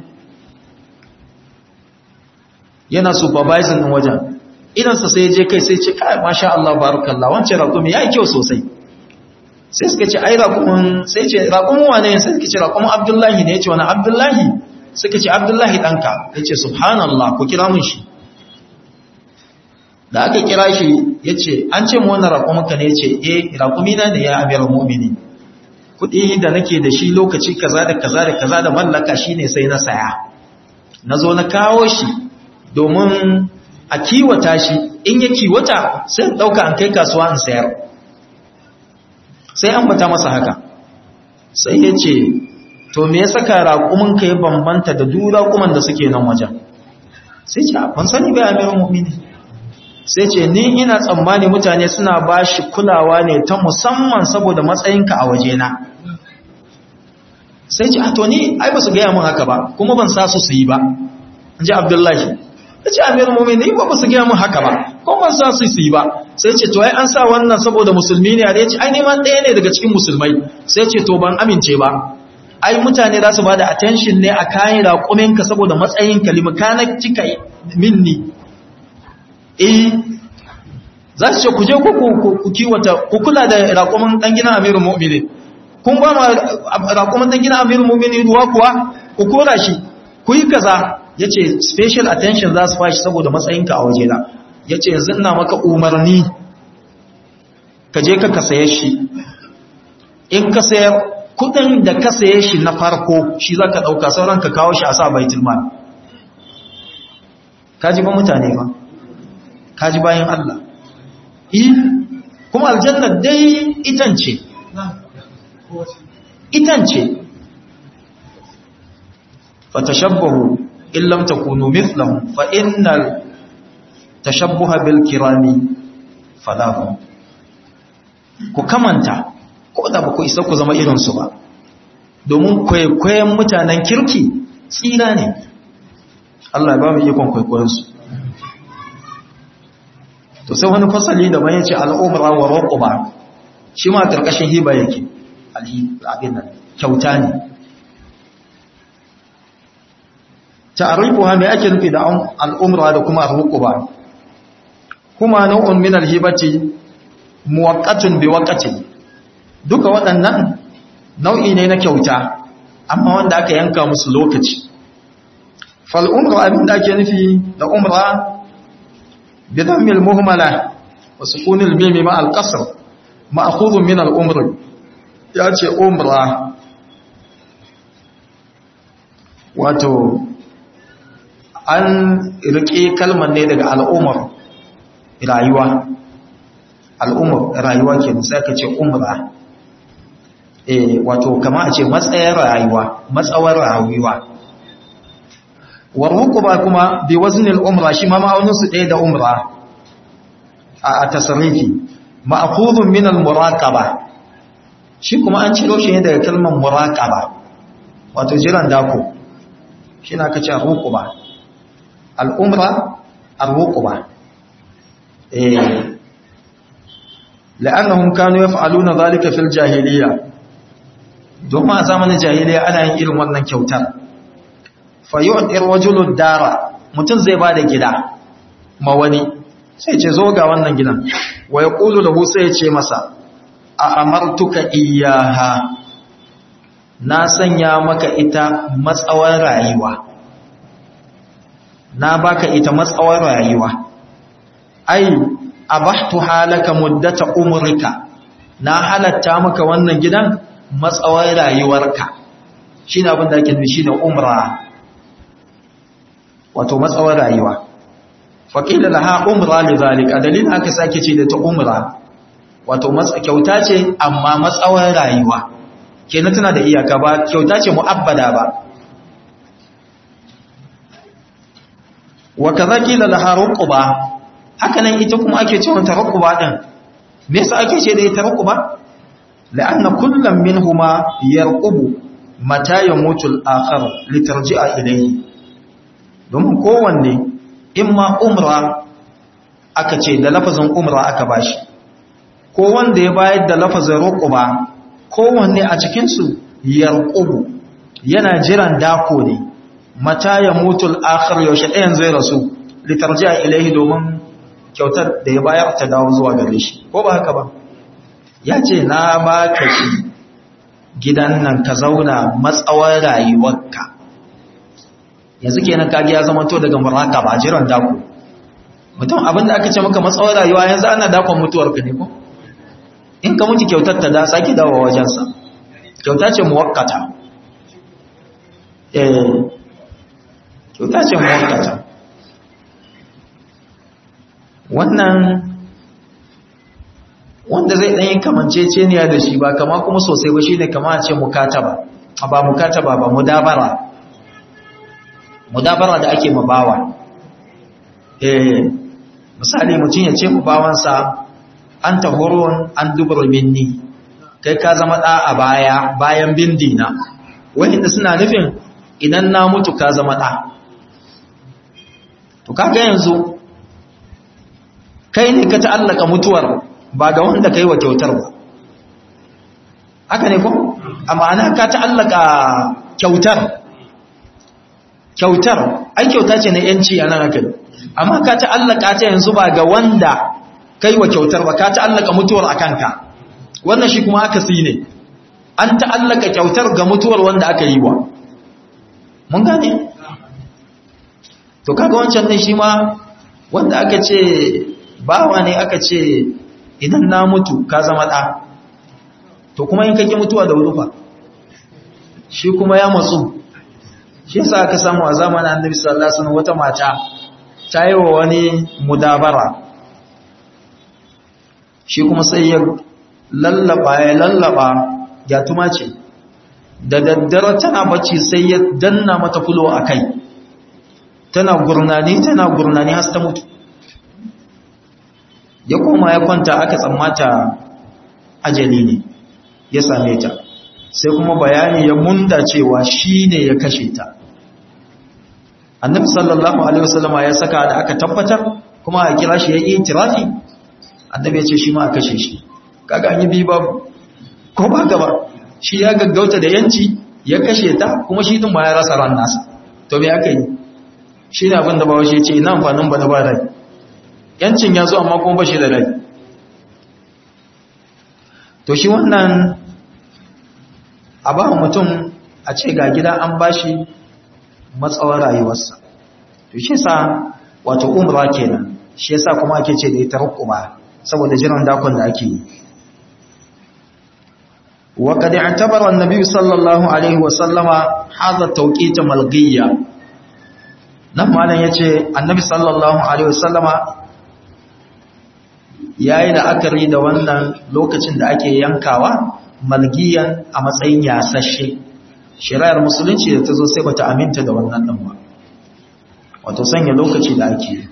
yana supervising ɗin wajen idansa sai je kai sai ce kai masha Allah barakallah wancan raƙumi ya yi kyau sosai sai suka ce ai raƙumin sai ce raƙumin wane sai suka ce raƙumin abdullahi ne ya ce wani abdullahi suka ce abdullahi ɗanka ya ce subhanallah ku kira mun shi da aka kira shi ya ce an ce mu wannan raƙuminka ne ya ce eh raƙumina ne ya amir mu'mini kuɗi da nake da shi lokaci kaza da kaza da kaza da mallaka shine sai na saya na zo na kawo shi domin a kiwata shi in ya kiwata sai ɗauka an kai kasuwa in sayar sai an bata masa haka sai ya ce to me ya saka raƙumin ka ya bambanta da duk raƙuman da suke nan wajen sai ce ban sani bai amirin mu'mini sai ce ni ina tsammani mutane suna ba shi kulawa ne ta musamman saboda matsayinka a wajena sai ce a to ni ai ba su gaya mun haka ba kuma ban sa su su yi ba in ji abdullahi ya ce amirin mu'mini ba ba su gaya mun haka ba kuma ban sa su su yi ba sai ce to ai an sa wannan saboda musulmi ne a ya ce ai neman ɗaya ne daga cikin musulmai sai ce to ban amince ba ai mutane za su ba da attention ne a kayan raƙuminka saboda matsayinka limakanar cika minni eh za su ce ku je ku kiwata ku kula da raƙumin ɗan gina amirin mu'mini kun ba ma raƙumin ɗan gina amirin mu'mini ruwa kuwa ku kora shi ku yi kaza ya ce special attention za su fashi saboda matsayinka a wajena ya ce yanzu ina maka umarni ka je ka saye shi in ka sayar kudin da ka saye shi na farko shi za ka ɗauka sauran ka kawo shi a sa baitul mal kaji ba mutane ba kaji bayan Allah yi kuma aljanna dai itance itance fatashabbahu in lam takunu mithlahum fa innal tashabbuha bil kirami falahu ku kamanta ko da ba ku isa ku zama irinsu ba domin kwaikwayon mutanen kirki tsira ne Allah ba mu ikon kwaikwayonsu to sai wani fasali da bayan ce al'umra wa roƙuba shi ma ƙarƙashin hiba yake abin nan kyauta ne ta'arifuha mai ake nufi da al'umra da kuma roƙuba kuma nau'un min alhibati muwaqqatun bi waqtin duka waɗannan nau'i ne na kyauta amma wanda aka yanka musu lokaci fal umra abin da ake nufi da umra bi dhammil muhmala wa sukunil mim ma al qasr ma'khudh min al umr ya ce umra wato an rike kalmar ne daga al'umar rayuwa al'umar rayuwa ke sai ka ce umra eh wato kama a ce matsayar rayuwa matsawar rayuwa warhuquba kuma bi waznil umra shi ma ma'aunin su ɗaya da umra a tasrifi ma'khudun min al muraqaba shi kuma an ciro shi ne daga kalmar muraqaba wato jiran dako shi na kace ruquba al umra al ruquba eh la'annahum kanu yaf'aluna dhalika fil jahiliyyah domin a zamanin jahiliya ana yin irin wannan kyautar fayyu'ir wajulud dara mutum zai ba da gida ma wani sai ce zo ga wannan gidan wa ya ƙulu da sai ya ce masa a amartuka iyaha na sanya maka ita matsawar rayuwa na baka ita matsawar rayuwa ai abahtu halaka muddata umrika na halatta maka wannan gidan matsawar rayuwarka shi ne abin da ake nufi da umra wato matsawar rayuwa faƙila laha umra li zalika dalilin aka sake ce da ta umra wato kyauta ce amma matsawar rayuwa kenan tana da iyaka ba kyauta ce mu'abbada ba wa kaza kila laha ruquba haka nan ita kuma ake cewa ta ruquba din me yasa ake ce da ita ruquba لأن كل منهما يرقب متى يموت الآخر لترجع إليه domin kowanne imma umra aka ce da lafazin umra aka bashi ko wanda ya bayar da lafazin ruquba kowanne a cikinsu yarqubu yana jiran dako ne mata ya mutu al-akhir yaushe ɗayan zai rasu litarji'a ilaihi domin kyautar da ya bayar ta dawo zuwa gare shi ko ba haka ba ya ce na ba ka shi gidan nan ka zauna matsawar rayuwarka yanzu kenan kage ya zama to daga muraka ba jiran dako mutum abinda aka ce maka matsawar rayuwa yanzu ana dakon mutuwarka ne ko in ka mutu kyautar ta da sake dawo wajensa kyauta ce muwakkata eh kyauta ce muwakkata wannan wanda zai ɗanyi kamanceceniya da shi ba kama kuma sosai ba shi ne kama a ce mukataba ba mukataba ba mudabara mudabara da ake mabawa eh misali mutum ya ce mu bawansa an tahurun an dubar minni kai ka zama ɗa a baya bayan bindina wanda suna nufin idan na mutu ka zama ɗa to kaga yanzu kai ne ka ta'allaka mutuwar ba ga wanda kai wa kyautar ba haka ne ko amma ana ka ta'allaka kyautar kyautar ai kyauta ce na yanci a nan haka amma ka ta'allaka ta yanzu ba ga wanda kai wa kyautar ba ka ta'allaka mutuwar a kanka wannan shi kuma aka si ne an ta'allaka kyautar ga mutuwar wanda aka yi wa mun gane to kaga wancan ne shi ma wanda aka ce bawa ne aka ce idan na mutu ka zama ɗa to kuma in kake mutuwa da wurufa shi kuma ya matsu shi yasa aka samu a zamanin annabi sallallahu alaihi wasallam wata mata ta yi wa wani mudabara shi kuma sai ya lallaba ya lallaba ya tuma ce da daddare tana bacci sai ya danna mata fulo a kai tana gurnani tana gurnani har ta mutu ya koma ya kwanta aka tsammata ajali ne ya same ta sai kuma bayani ya munda cewa shi ne ya kashe ta annabi sallallahu alaihi wasallama ya saka da aka tabbatar kuma a kira shi ya yi tirafi annabi ya ce shi ma a kashe shi kaga an yi bi babu ko ba gaba shi ya gaggauta da yanci ya kashe ta kuma shi din ma ya rasa ran nasa to me aka yi shi ne abin da bawa shi ya ce ina amfanin ba da ba rai yancin ya zo amma kuma ba shi da rai to shi wannan a ba mutum a ce ga gida an bashi matsawar rayuwarsa to shi sa wato umra kenan shi yasa kuma ake ce da ita rukuma saboda jiran dakon da ake yi wa qad i'tabara an-nabi sallallahu alaihi wa sallama hadha tawqit malghiyya nan malam yace annabi sallallahu alaihi wa sallama yayi la'akari da wannan lokacin da ake yankawa malgiyan a matsayin yasashe shari'ar musulunci da ta zo sai bata aminta da wannan ɗin ba wato sanya lokaci da ake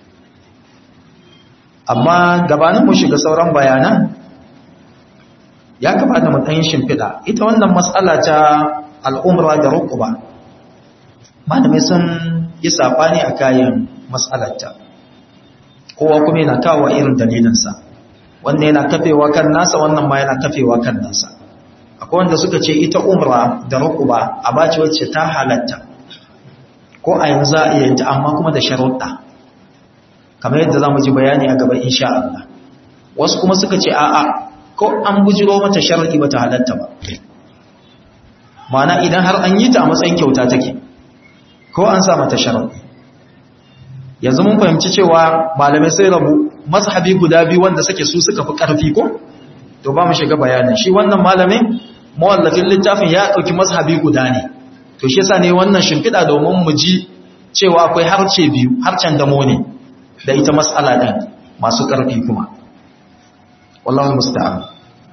amma gabanin mu shiga sauran bayanan ya kamata mu ɗan shimfiɗa ita wannan matsala ta al'umra da rukuba malamai sun yi saɓani a kayan matsalarta kowa kuma yana kawo irin dalilinsa wannan yana kafewa kan nasa wannan ma yana kafewa kan nasa akwai wanda suka ce ita umra da rukuba a bace wacce ta halatta ko a yanzu a iya ta amma kuma da sharuɗa kamar yadda za mu ji bayani a gaba insha Allah wasu kuma suka ce a'a ko an bujiro mata shar'i bata halatta ba ma'ana idan har an yi ta a matsayin kyauta take ko an sa mata shar'i yanzu mun fahimci cewa malamai sai rabu mazhabi guda biyu wanda suke su suka fi ƙarfi ko to ba mu shiga bayanin shi wannan malamin mawallafin littafin ya ɗauki mazhabi guda ne to shi yasa ne wannan shimfiɗa domin mu ji cewa akwai harce biyu harcen damo ne da ita mas'ala ɗin masu ƙarfi kuma wallahu musta'an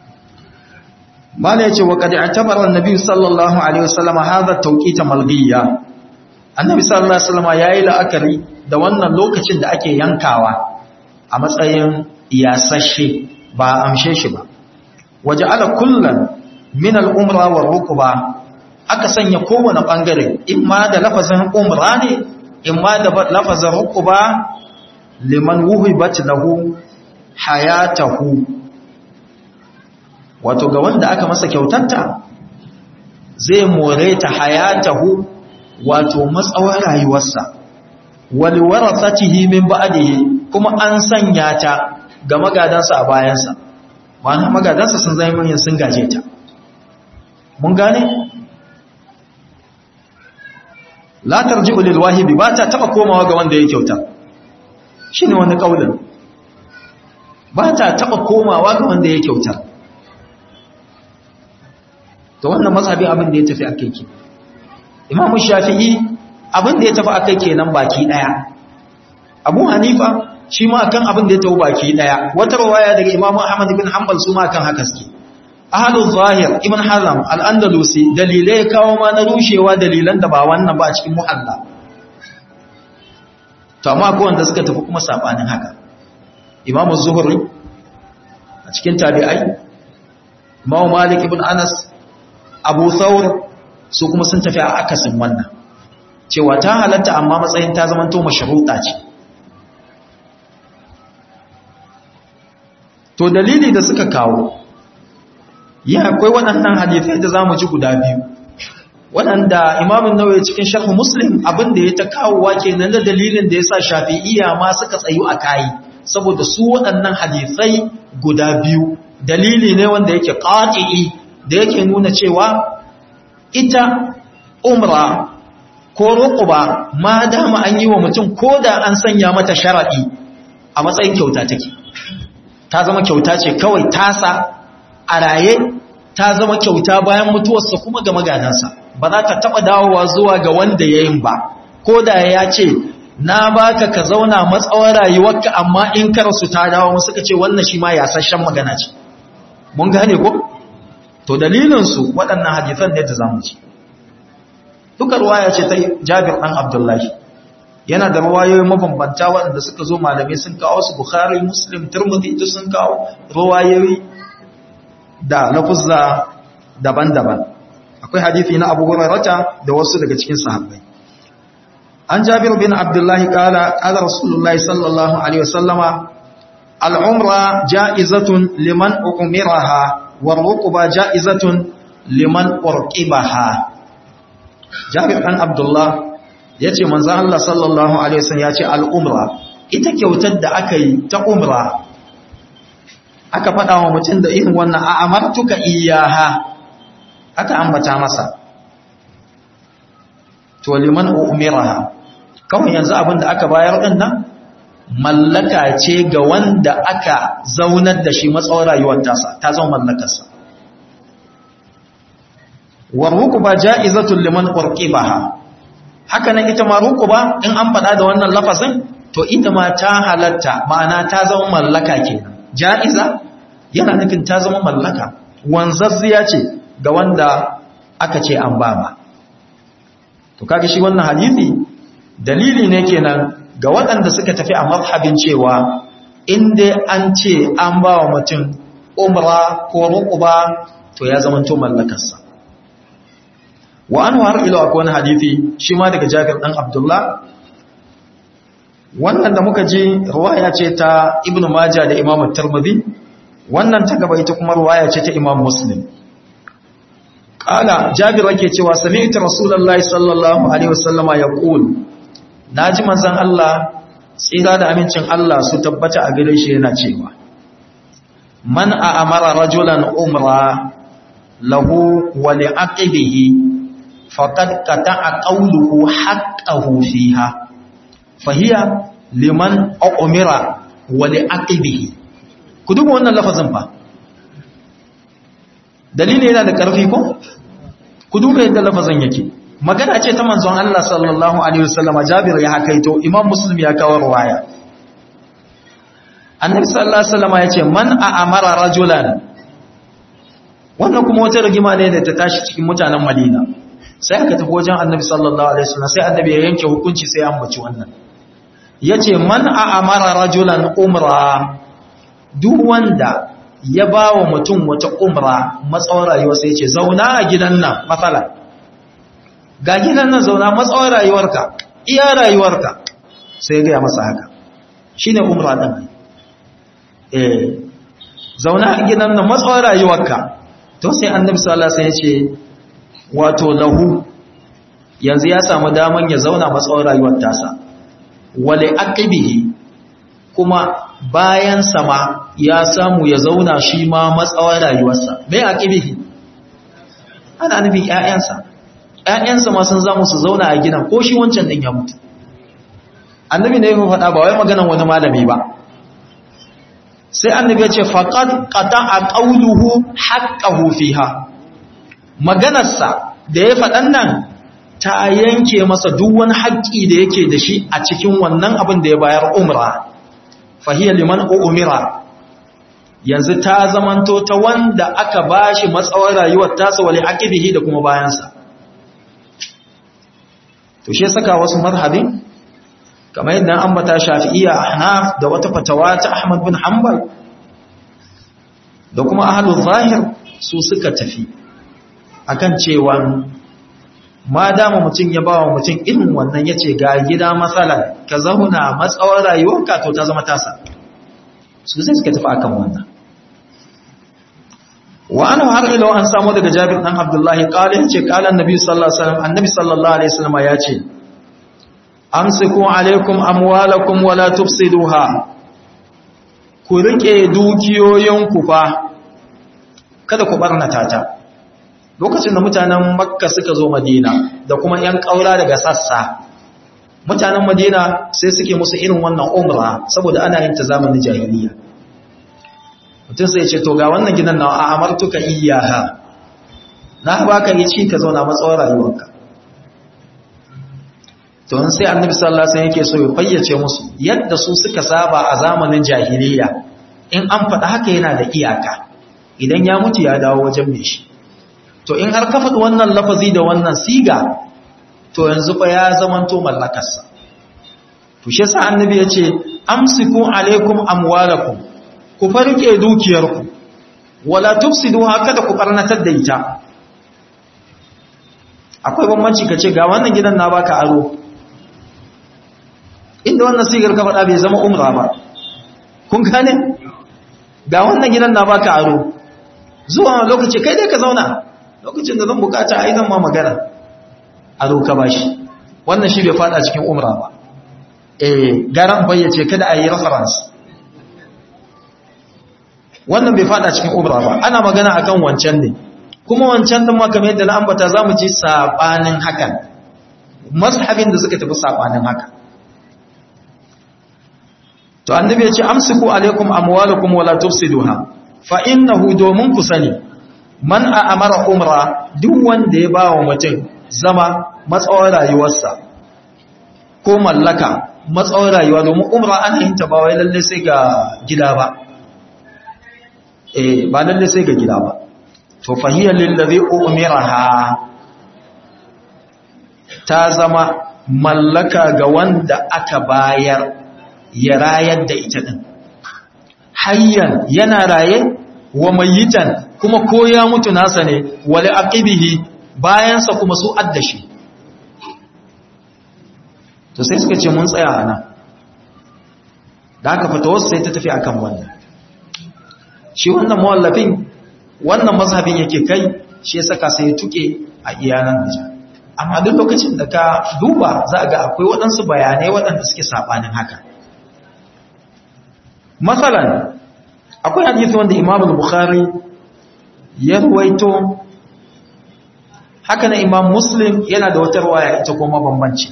mala yace wa qad i'tabara an-nabi sallallahu alaihi wasallam hadha tawqita malghiyya annabi sallallahu alaihi wasallam yayi la'akari da wannan lokacin da ake yankawa a matsayin yasashe ba amshe shi ba waje ala kullum min al'umra wa rukuba aka sanya kowane ɓangare in ma da lafazin umra ne in ma da lafazin rukuba liman wuhibat lahu hayatahu wato ga wanda aka masa kyautanta zai more ta hayatahu wato matsawar rayuwarsa wali warasatihi min ba'dihi kuma an sanya ta ga magadansa a bayansa ma'ana magadansa sun zai manyan sun gaje ta mun gane la tarji'u lil wahibi ba ta taba komawa ga wanda ya kyauta shine wani kaulin ba ta taba komawa ga wanda ya kyauta to wannan mazhabi abin da ya tafi akai ke imamu shafi'i abin da ya tafi akai kenan baki daya abu hanifa shi ma akan abin da ya tafi baki daya wata rawaya daga imamu ahmad bin hanbal su ma akan haka suke ahlul zahir ibn hazam al-andalusi dalilai kawo ma na rushewa dalilan da ba wannan ba a cikin muhalla to amma ko wanda suka tafi kuma sabanin haka imamu zuhri a cikin tabi'ai imamu malik ibn anas abu thawr su kuma sun tafi a akasin wannan cewa ta halatta amma matsayin ta zamanto mashruta ce to dalili da suka kawo ya akwai waɗannan hadithai da za mu ji guda biyu waɗanda imamun nawaye cikin sharhu muslim abinda ya ta kawowa kenan da dalilin da ya sa shafi'iyya ma suka tsayu a kayi saboda su waɗannan hadithai guda biyu dalili ne wanda yake ƙaƙi'i da yake nuna cewa ita umra ko ruquba ma dama an yi wa mutum ko da an sanya mata sharaɗi a matsayin kyauta take ta zama kyauta ce kawai tasa a raye ta zama kyauta bayan mutuwarsa kuma ga magadansa ba za ka taɓa dawowa zuwa ga wanda ya yin ba ko da ya ce na baka ka zauna matsawar rayuwarka amma in karasu ta dawo suka ce wannan shi ma yasashen magana ce mun gane ko to dalilinsu waɗannan hadithan ne da zamu ci duka ruwaya ce ta jabir ɗan abdullahi yana da ruwayoyi mabambanta waɗanda suka zo malamai sun kawo su bukhari muslim turmudi duk sun kawo ruwayoyi da lafuzza daban-daban akwai hadithi na abu hurairata da wasu daga cikin sahabbai an jabir bin abdullahi kala kala rasulullahi sallallahu alaihi wasallama al'umra ja'izatun liman umiraha wa rukuba ja'izatun liman urqibaha jabir dan abdullah yace manzon Allah sallallahu alaihi wasallam yace al'umra ita kyautar da aka yi ta umra aka faɗa wa mutum da irin wannan a amartuka iyaha aka ambata masa to liman umiraha kawai yanzu abin da aka bayar din nan mallaka ce ga wanda aka zaunar da shi matsawar rayuwar tasa ta zama mallakarsa warrukuba ja'izatul liman urqibaha haka nan ita ma rukuba in an faɗa da wannan lafazin to ita ma ta halatta ma'ana ta zama mallaka kenan ja'iza yana nufin ta zama mallaka wanzazziya ce ga wanda aka ce an ba ma to kaga shi wannan hadisi dalili ne kenan ga waɗanda suka tafi a mazhabin cewa in dai an ce an ba wa mutum umra ko ruquba to ya zama to mallakarsa wa an har ila akwai wani hadisi shi ma daga Jabir dan Abdullah wannan da muka ji riwaya ce ta Ibn Majah da Imam Tirmidhi wannan ta gaba ita kuma riwaya ce ta Imam Muslim Kala Jabir yake cewa sami'tu Rasulullahi sallallahu alaihi wasallama yaqul naji manzon Allah tsira da amincin Allah su tabbata a gare shi yana cewa man a'amara rajulan umra lahu wa li'aqibihi faqad qata'a qawluhu haqqahu fiha fahiya liman umira wa li'aqibihi ku duba wannan lafazin fa dalili yana da ƙarfi ko ku duba yadda lafazin yake magana ce ta manzon Allah sallallahu alaihi wasallam Jabir ya hakaito Imam Muslim ya kawo riwaya Annabi sallallahu alaihi wasallam ya ce man a'amara rajulan wannan kuma wata rigima ne da ta tashi cikin mutanen Madina sai aka tafi wajen Annabi sallallahu alaihi wasallam sai Annabi ya yanke hukunci sai an baci wannan yace man a'amara rajulan umra duk wanda ya ba wa mutum wata umra matsawar rayuwa sai ce zauna a gidan nan matsala ga gidan nan zauna matsawar rayuwarka iya rayuwarka sai ya gaya masa haka shi ne umra ɗin eh zauna a gidan nan matsawar rayuwarka to sai annabi sallallahu alaihi ce wato lahu yanzu ya samu daman ya zauna matsawar rayuwar tasa wale aqibihi kuma bayan sama ya samu ya zauna shi ma matsawar rayuwarsa mai aqibihi ana nufin ƴaƴansa ƴaƴansa ma sun zamu su zauna a gidan ko shi wancan din ya mutu annabi ne ya faɗa ba wai maganan wani malami ba sai annabi ya ce faqad qata'a qawluhu haqqahu fiha maganarsa da ya faɗan nan ta yanke masa duk wani haƙƙi da yake da shi a cikin wannan abin da ya bayar umra fahiyar liman umira yanzu ta zamanto ta wanda aka bashi matsawar rayuwar tasa wali aqibihi da kuma bayansa to shi saka wasu mazhabin kamar yadda an bata shafi'iyya ahnaf da wata fatawa ta ahmad bin hanbal da kuma ahlul zahir su suka tafi akan cewa ma dama mutum ya bawa mutum irin wannan yace ga gida matsala ka zauna matsawar rayuwarka to ta zama tasa su sai suka tafi akan wannan wa ana har ila an samu daga Jabir dan Abdullahi qala yace qala annabi sallallahu alaihi wasallam annabi sallallahu alaihi wasallam yace amsiku alaikum amwalakum wala tufsiduha ku rike dukiyoyinku fa kada ku barnata ta lokacin da mutanen makka suka zo madina da kuma yan kaura daga sassa mutanen madina sai suke musu irin wannan umra saboda ana yin ta zamanin jahiliya mutum sai ce to ga wannan gidan na a amartuka iyaha na baka yi ci ka zauna matsawar rayuwarka to sai annabi sallallahu alaihi wasallam yake so ya fayyace musu yadda su suka saba a zamanin jahiliya in an faɗa haka yana da iyaka idan ya mutu ya dawo wajen mai shi to in har ka faɗi wannan lafazi da wannan siga to yanzu fa ya zamanto mallakarsa to shi yasa annabi ya ce amsiku alaikum amwalakum ku farke dukiyarku wala tufsidu haka da ku barnatar da ita akwai bambanci kace ga wannan gidan na baka aro inda wannan sigar ka faɗa bai zama umra ba kun gane ga wannan gidan na baka aro zuwa lokaci kai dai ka zauna lokacin da zan bukata ai zan ma magana aro ka bashi wannan shi bai fada cikin umra ba eh garan bayyace kada a yi reference wannan bai fada cikin umra ba ana magana akan wancan ne kuma wancan din ma kamar yadda na ambata zamu ji sabanin hakan mazhabin da suka tafi sabanin haka to annabi ya ce amsiku alaikum amwalakum wala tufsiduha fa innahu domin ku sani man a amara umra duk wanda ya ba wa mutum zama matsawar rayuwarsa ko mallaka matsawar rayuwa domin umra ana yin ta ba wai lalle sai ga gida ba eh ba lalle sai ga gida ba to fahiyar lillazi umiraha ta zama mallaka ga wanda aka bayar ya rayar da ita din hayyan yana raye wa mayitan kuma ko ya mutu nasa ne wali aqibihi bayansa kuma su addashi to sai suka ce mun tsaya ana da aka fata wasu sai ta tafi akan wannan shi wannan mawallafin wannan mazhabin yake kai shi ya saka sai ya tuke a iyanan nija amma duk lokacin da ka duba za ga akwai waɗansu bayanai waɗanda suke saɓanin haka matsalan akwai hadisi wanda imam al-bukhari ya ruwaito haka na imam muslim yana da wata ruwaya ita kuma bambanci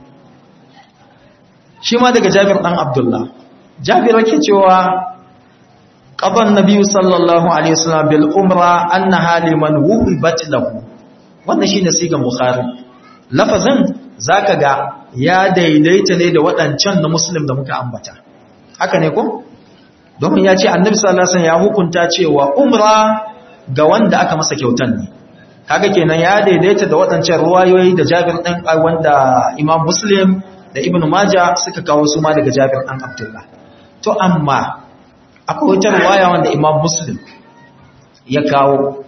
shi ma daga jabir dan abdullah jabir yake cewa qaban nabiyyu sallallahu alaihi wasallam bil umra annaha liman wuhibat lahu wannan shine sigan bukhari lafazin zaka ga ya daidaita ne da waɗancan na muslim da muka ambata haka ne ko domin ya ce annabi sallallahu alaihi wasallam ya hukunta cewa umra ga wanda aka masa kyautan ne kaga kenan ya daidaita da waɗancan ruwayoyi da Jabir ɗan wanda Imam Muslim da Ibn Majah suka kawo su ma daga Jabir ɗan Abdullah to amma akwai wata ruwaya wanda Imam Muslim ya kawo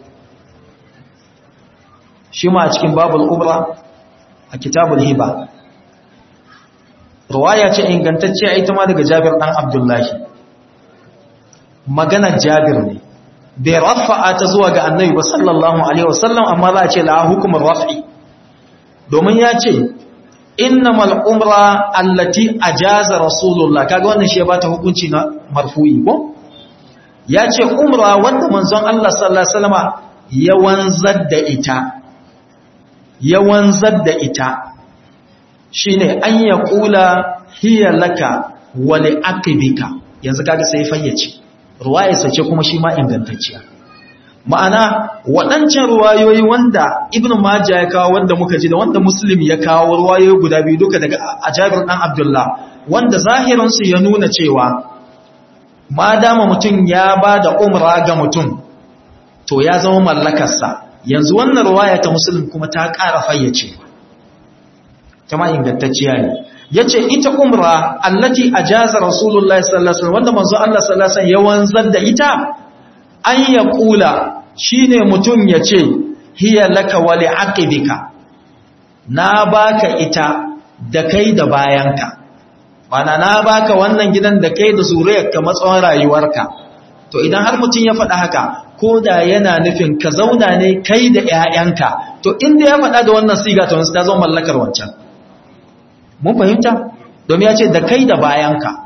shi ma a cikin babul umra a kitabul hiba ruwaya ce ingantacciya ita ma daga Jabir ɗan Abdullahi maganar Jabir ne bai rafa'a ta zuwa ga annabi ba sallallahu alaihi wasallam amma za a ce la hukumar raf'i domin ya ce innamal umra allati ajaza rasulullah kaga wannan shi ya bata hukunci na marfu'i ko ya ce umra wanda manzon Allah sallallahu alaihi wasallama ya wanzar da ita ya wanzar da ita shine an ya kula hiya laka wa li aqibika yanzu kaga sai fayyace ruwayarsa ce kuma shi ma ingantacciya ma'ana waɗancan ruwayoyi wanda ibn majah ya kawo wanda muka ji da wanda muslim ya kawo ruwayoyi guda biyu duka daga ajabir dan abdullah wanda zahirinsu ya nuna cewa ma dama mutum ya ba da umra ga mutum to ya zama mallakarsa yanzu wannan ruwaya ta musulun kuma ta ƙara fayyace ta ma ingantacciya ne ya ce ita umra allati a jaza rasulullahi sallallahu wanda manzo Allah sallallahu ya wanzar da ita an ya kula shine mutum ya ce hiya laka wali aqibika na baka ita da kai da bayanka mana na baka wannan gidan da kai da zuriyarka matsawon rayuwarka to idan har mutum ya faɗa haka ko da yana nufin ka zauna ne kai da ƴaƴanka to inda ya faɗa da wannan siga to ta zo mallakar wancan mun fahimta domin ya ce da kai da bayanka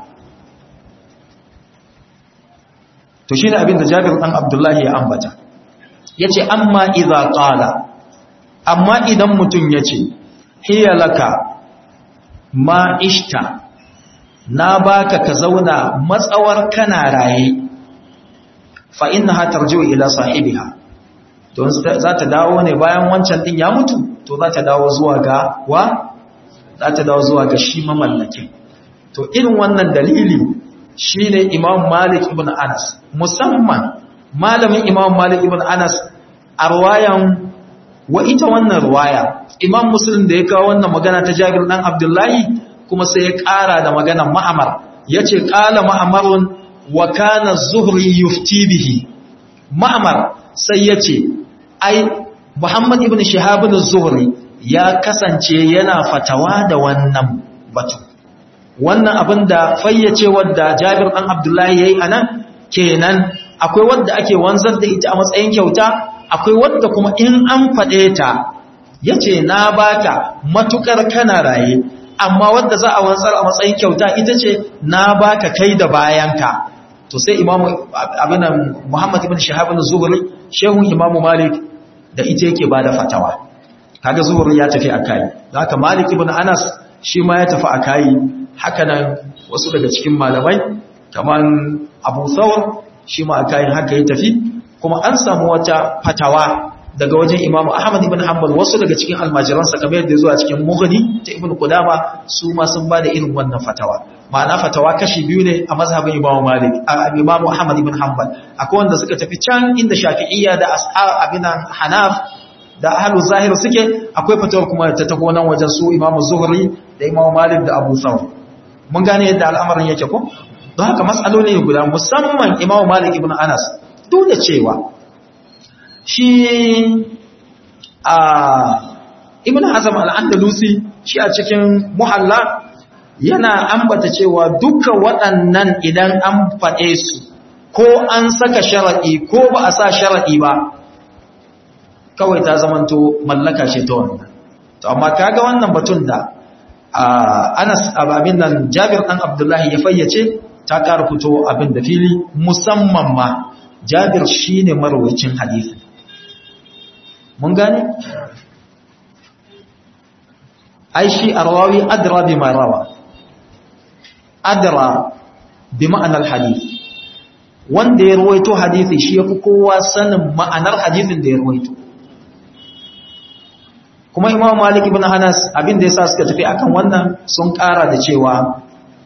to shine abin da Jabir dan Abdullahi ya ambata yace amma idza qala amma idan mutum yace hiya laka ma ishta na baka ka zauna matsawar kana raye fa innaha tarji'u ila sahibiha don za ta dawo ne bayan wancan din ya mutu to za ta dawo zuwa ga wa za ta dawo zuwa ga shi mamallakin to irin wannan dalili shine Imam Malik ibn Anas musamman malamin Imam Malik ibn Anas a ruwayan wa ita wannan ruwaya Imam Muslim da ya kawo wannan magana ta Jabir dan Abdullahi kuma sai ya ƙara da maganar Ma'amar yace qala Ma'amarun wa kana Zuhri yufti bihi Ma'amar sai yace ai Muhammad ibn Shihab az-Zuhri ya kasance yana fatawa da wannan batu wannan abin da fayyace wadda Jabir dan Abdullahi yayi anan kenan akwai wadda ake wanzar da ita a matsayin kyauta akwai wadda kuma in an fade ta yace na baka matukar kana raye amma wadda za a wanzar a matsayin kyauta ita ce na baka kai da bayanka to sai imamu abinan Muhammad ibn Shihab az-Zuhri shehun imamu Malik da ita yake bada fatawa kaga Zuhri ya tafi akai haka Malik ibn Anas shi ma ya tafi akai haka nan wasu daga cikin malamai kaman Abu Thawr shi ma akai haka ya tafi kuma an samu wata fatawa daga wajen Imam Ahmad ibn Hanbal wasu daga cikin almajiransa kamar yadda zuwa cikin Mughni ta Ibn Qudama su ma sun bada irin wannan fatawa ma'ana fatawa kashi biyu ne a mazhabin Imam Malik a Imam Ahmad ibn Hanbal akwai wanda suka tafi can inda Shafi'iyya da abinan Hanaf da ahlu zahir suke akwai fatawar kuma ta taho nan wajen su Imam Zuhri da Imam Malik da Abu Thawr mun gane yadda al'amarin yake ko don haka mas'aloli guda musamman Imam Malik ibn Anas duk da cewa shi a ibn Hazm al-Andalusi shi a cikin muhalla yana ambata cewa duka waɗannan idan an faɗe su ko an saka sharaɗi ko ba a sa sharaɗi ba kawai ta zamanto mallaka ce ta wannan to amma kaga wannan batun da Anas ababin nan Jabir dan Abdullahi ya fayyace ta ƙara fito abin da fili musamman ma Jabir shine marwayacin hadisi mun gane ai shi arwawi adra bima rawa adra bi ma'anar hadisi wanda ya ruwaito hadisi shi yafi kowa sanin ma'anar hadisin da ya ruwaito kuma imam malik ibn anas abin da yasa suka tafi akan wannan sun ƙara da cewa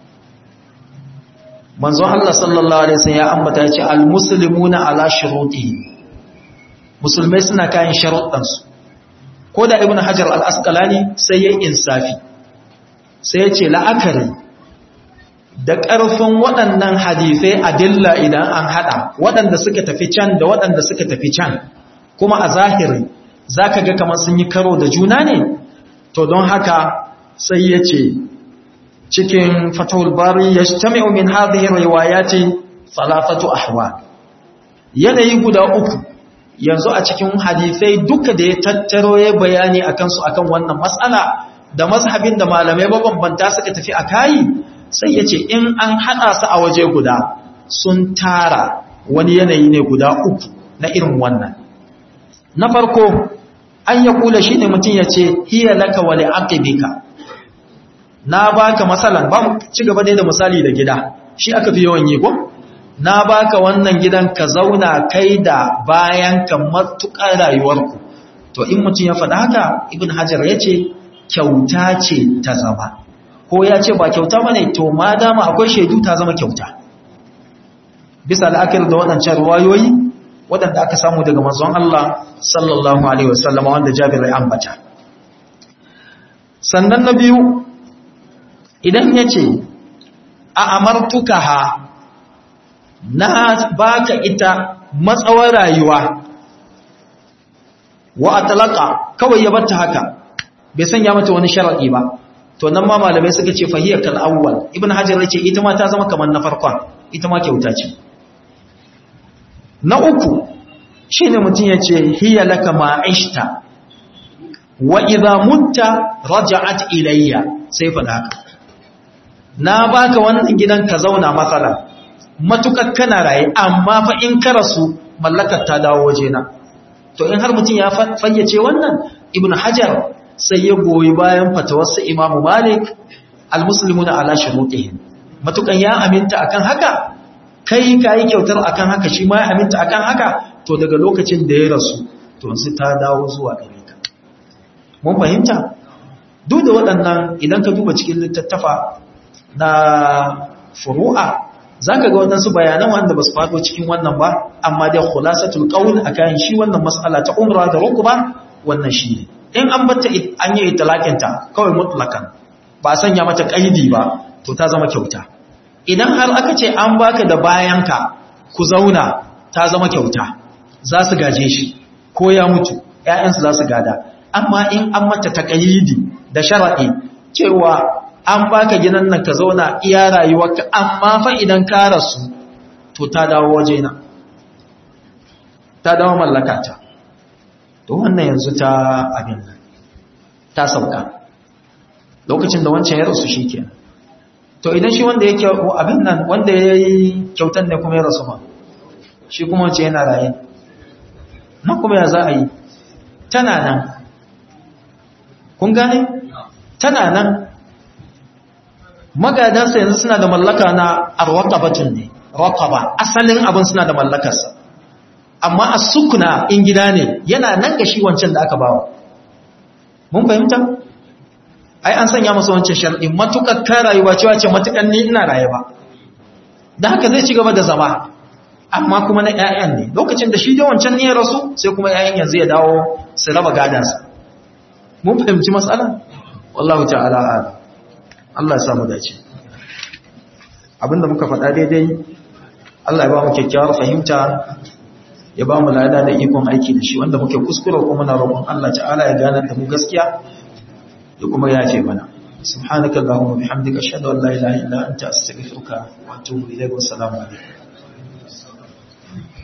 manzo Allah sallallahu alaihi wasallam ya ambata ya ce almuslimuna ala shurutihi musulmai suna kayan sharuɗan su ko da ibn hajar al-asqalani sai yayin insafi sai ya ce la'akari da ƙarfin waɗannan hadisai adilla idan an hada waɗanda suka tafi can da waɗanda suka tafi can kuma a zahiri za ka ga kamar sun yi karo da juna ne to don haka sai ya ce cikin fatahul bari ya shtami'u min hadhihi riwayati salafatu ahwa yanayi guda uku yanzu a cikin hadisai duka da ya tattaro ya bayani akan su akan wannan mas'ala da mazhabin da malamai mabambanta suka tafi a kayi sai ya ce in an hada su a waje guda sun tara wani yanayi ne guda uku na irin wannan na farko an ya kula shi ne mutum ya ce hiya laka wale aqibika na baka masalan ba mu ci gaba da misali da gida shi aka fi yawan yi ko na baka wannan gidan ka zauna kai da bayan ka matukar rayuwarku to in mutum ya faɗa haka ibn hajar ya ce kyauta ce ta zama ko ya ce ba kyauta bane to ma dama akwai shaidu ta zama kyauta bisa la'akar da waɗancan ruwayoyi waɗanda aka samu daga manzon Allah sallallahu alaihi wasallam wanda Jabir ya ambata sannan na biyu idan yace a amartukaha na baka ita matsawar rayuwa wa atlaka kawai ya batta haka bai sanya mata wani sharadi ba to nan ma malamai suka ce fahiyar kal awwal ibn hajar yace ita ma ta zama kamar na farkon ita ma kyauta ce na uku shine mutum yace hiya laka ma aishta wa idha mutta raja'at ilayya sai fa haka na baka wannan gidan ka zauna matsala matukar kana raye amma fa in ka rasu mallakar ta dawo wajena to in har mutum ya fayyace wannan ibn hajar sai ya goyi bayan fatawarsa imamu malik almuslimuna ala shurutihim matukan ya aminta akan haka kai kai kyautar akan haka shi ma ya aminta akan haka to daga lokacin da ya rasu to sai ta dawo zuwa gare ka mun fahimta duk da waɗannan idan ka duba cikin littattafa na furu'a zaka ga waɗansu bayanan wanda ba su faɗo cikin wannan ba amma dai khulasatul qawl akan shi wannan mas'ala ta umra da rukba wannan shi ne in an batta an yi talakinta kawai mutlakan ba sanya mata kaidi ba to ta zama kyauta idan har aka ce an baka da bayanka ku zauna ta zama kyauta za su gaje shi ko ya mutu ƴaƴansu za su gada amma in an mata taqayidi da sharadi cewa an baka gidan nan ka zauna iya rayuwarka amma fa idan ka rasu to ta dawo wajena ta dawo mallakata to wannan yanzu ta abin ta sauka lokacin da wancan ya rasu shi ke to idan shi wanda yake abin nan wanda ya yi kyautan ne kuma ya rasu ma shi kuma wancan yana raye nan kuma ya za a yi tana nan kun gane tana nan magadansa yanzu suna da mallaka na arwaqabatun ne raqaba asalin abin suna da mallakarsa amma a sukuna in gida ne yana nan ga shi wancan da aka bawa mun fahimta ai an sanya masa wancan sharɗin matukar ka rayuwa cewa ce matukan ni ina raye ba da haka zai ci gaba da zama amma kuma na ƴaƴan ne lokacin da shi da wancan ne ya rasu sai kuma ƴaƴan yanzu ya dawo su raba gadansa mun fahimci matsala wallahu ta'ala a'lam Allah ya samu dace abinda muka faɗa daidai Allah ya ba mu kyakkyawar fahimta ya ba mu lada da ikon aiki da shi wanda muke kuskura kuma muna roƙon Allah ta'ala ya gane da mu gaskiya ya kuma yafe mana subhanaka allahumma bihamdika ashhadu an la ilaha illa anta astaghfiruka wa atubu ilayk wa assalamu alaikum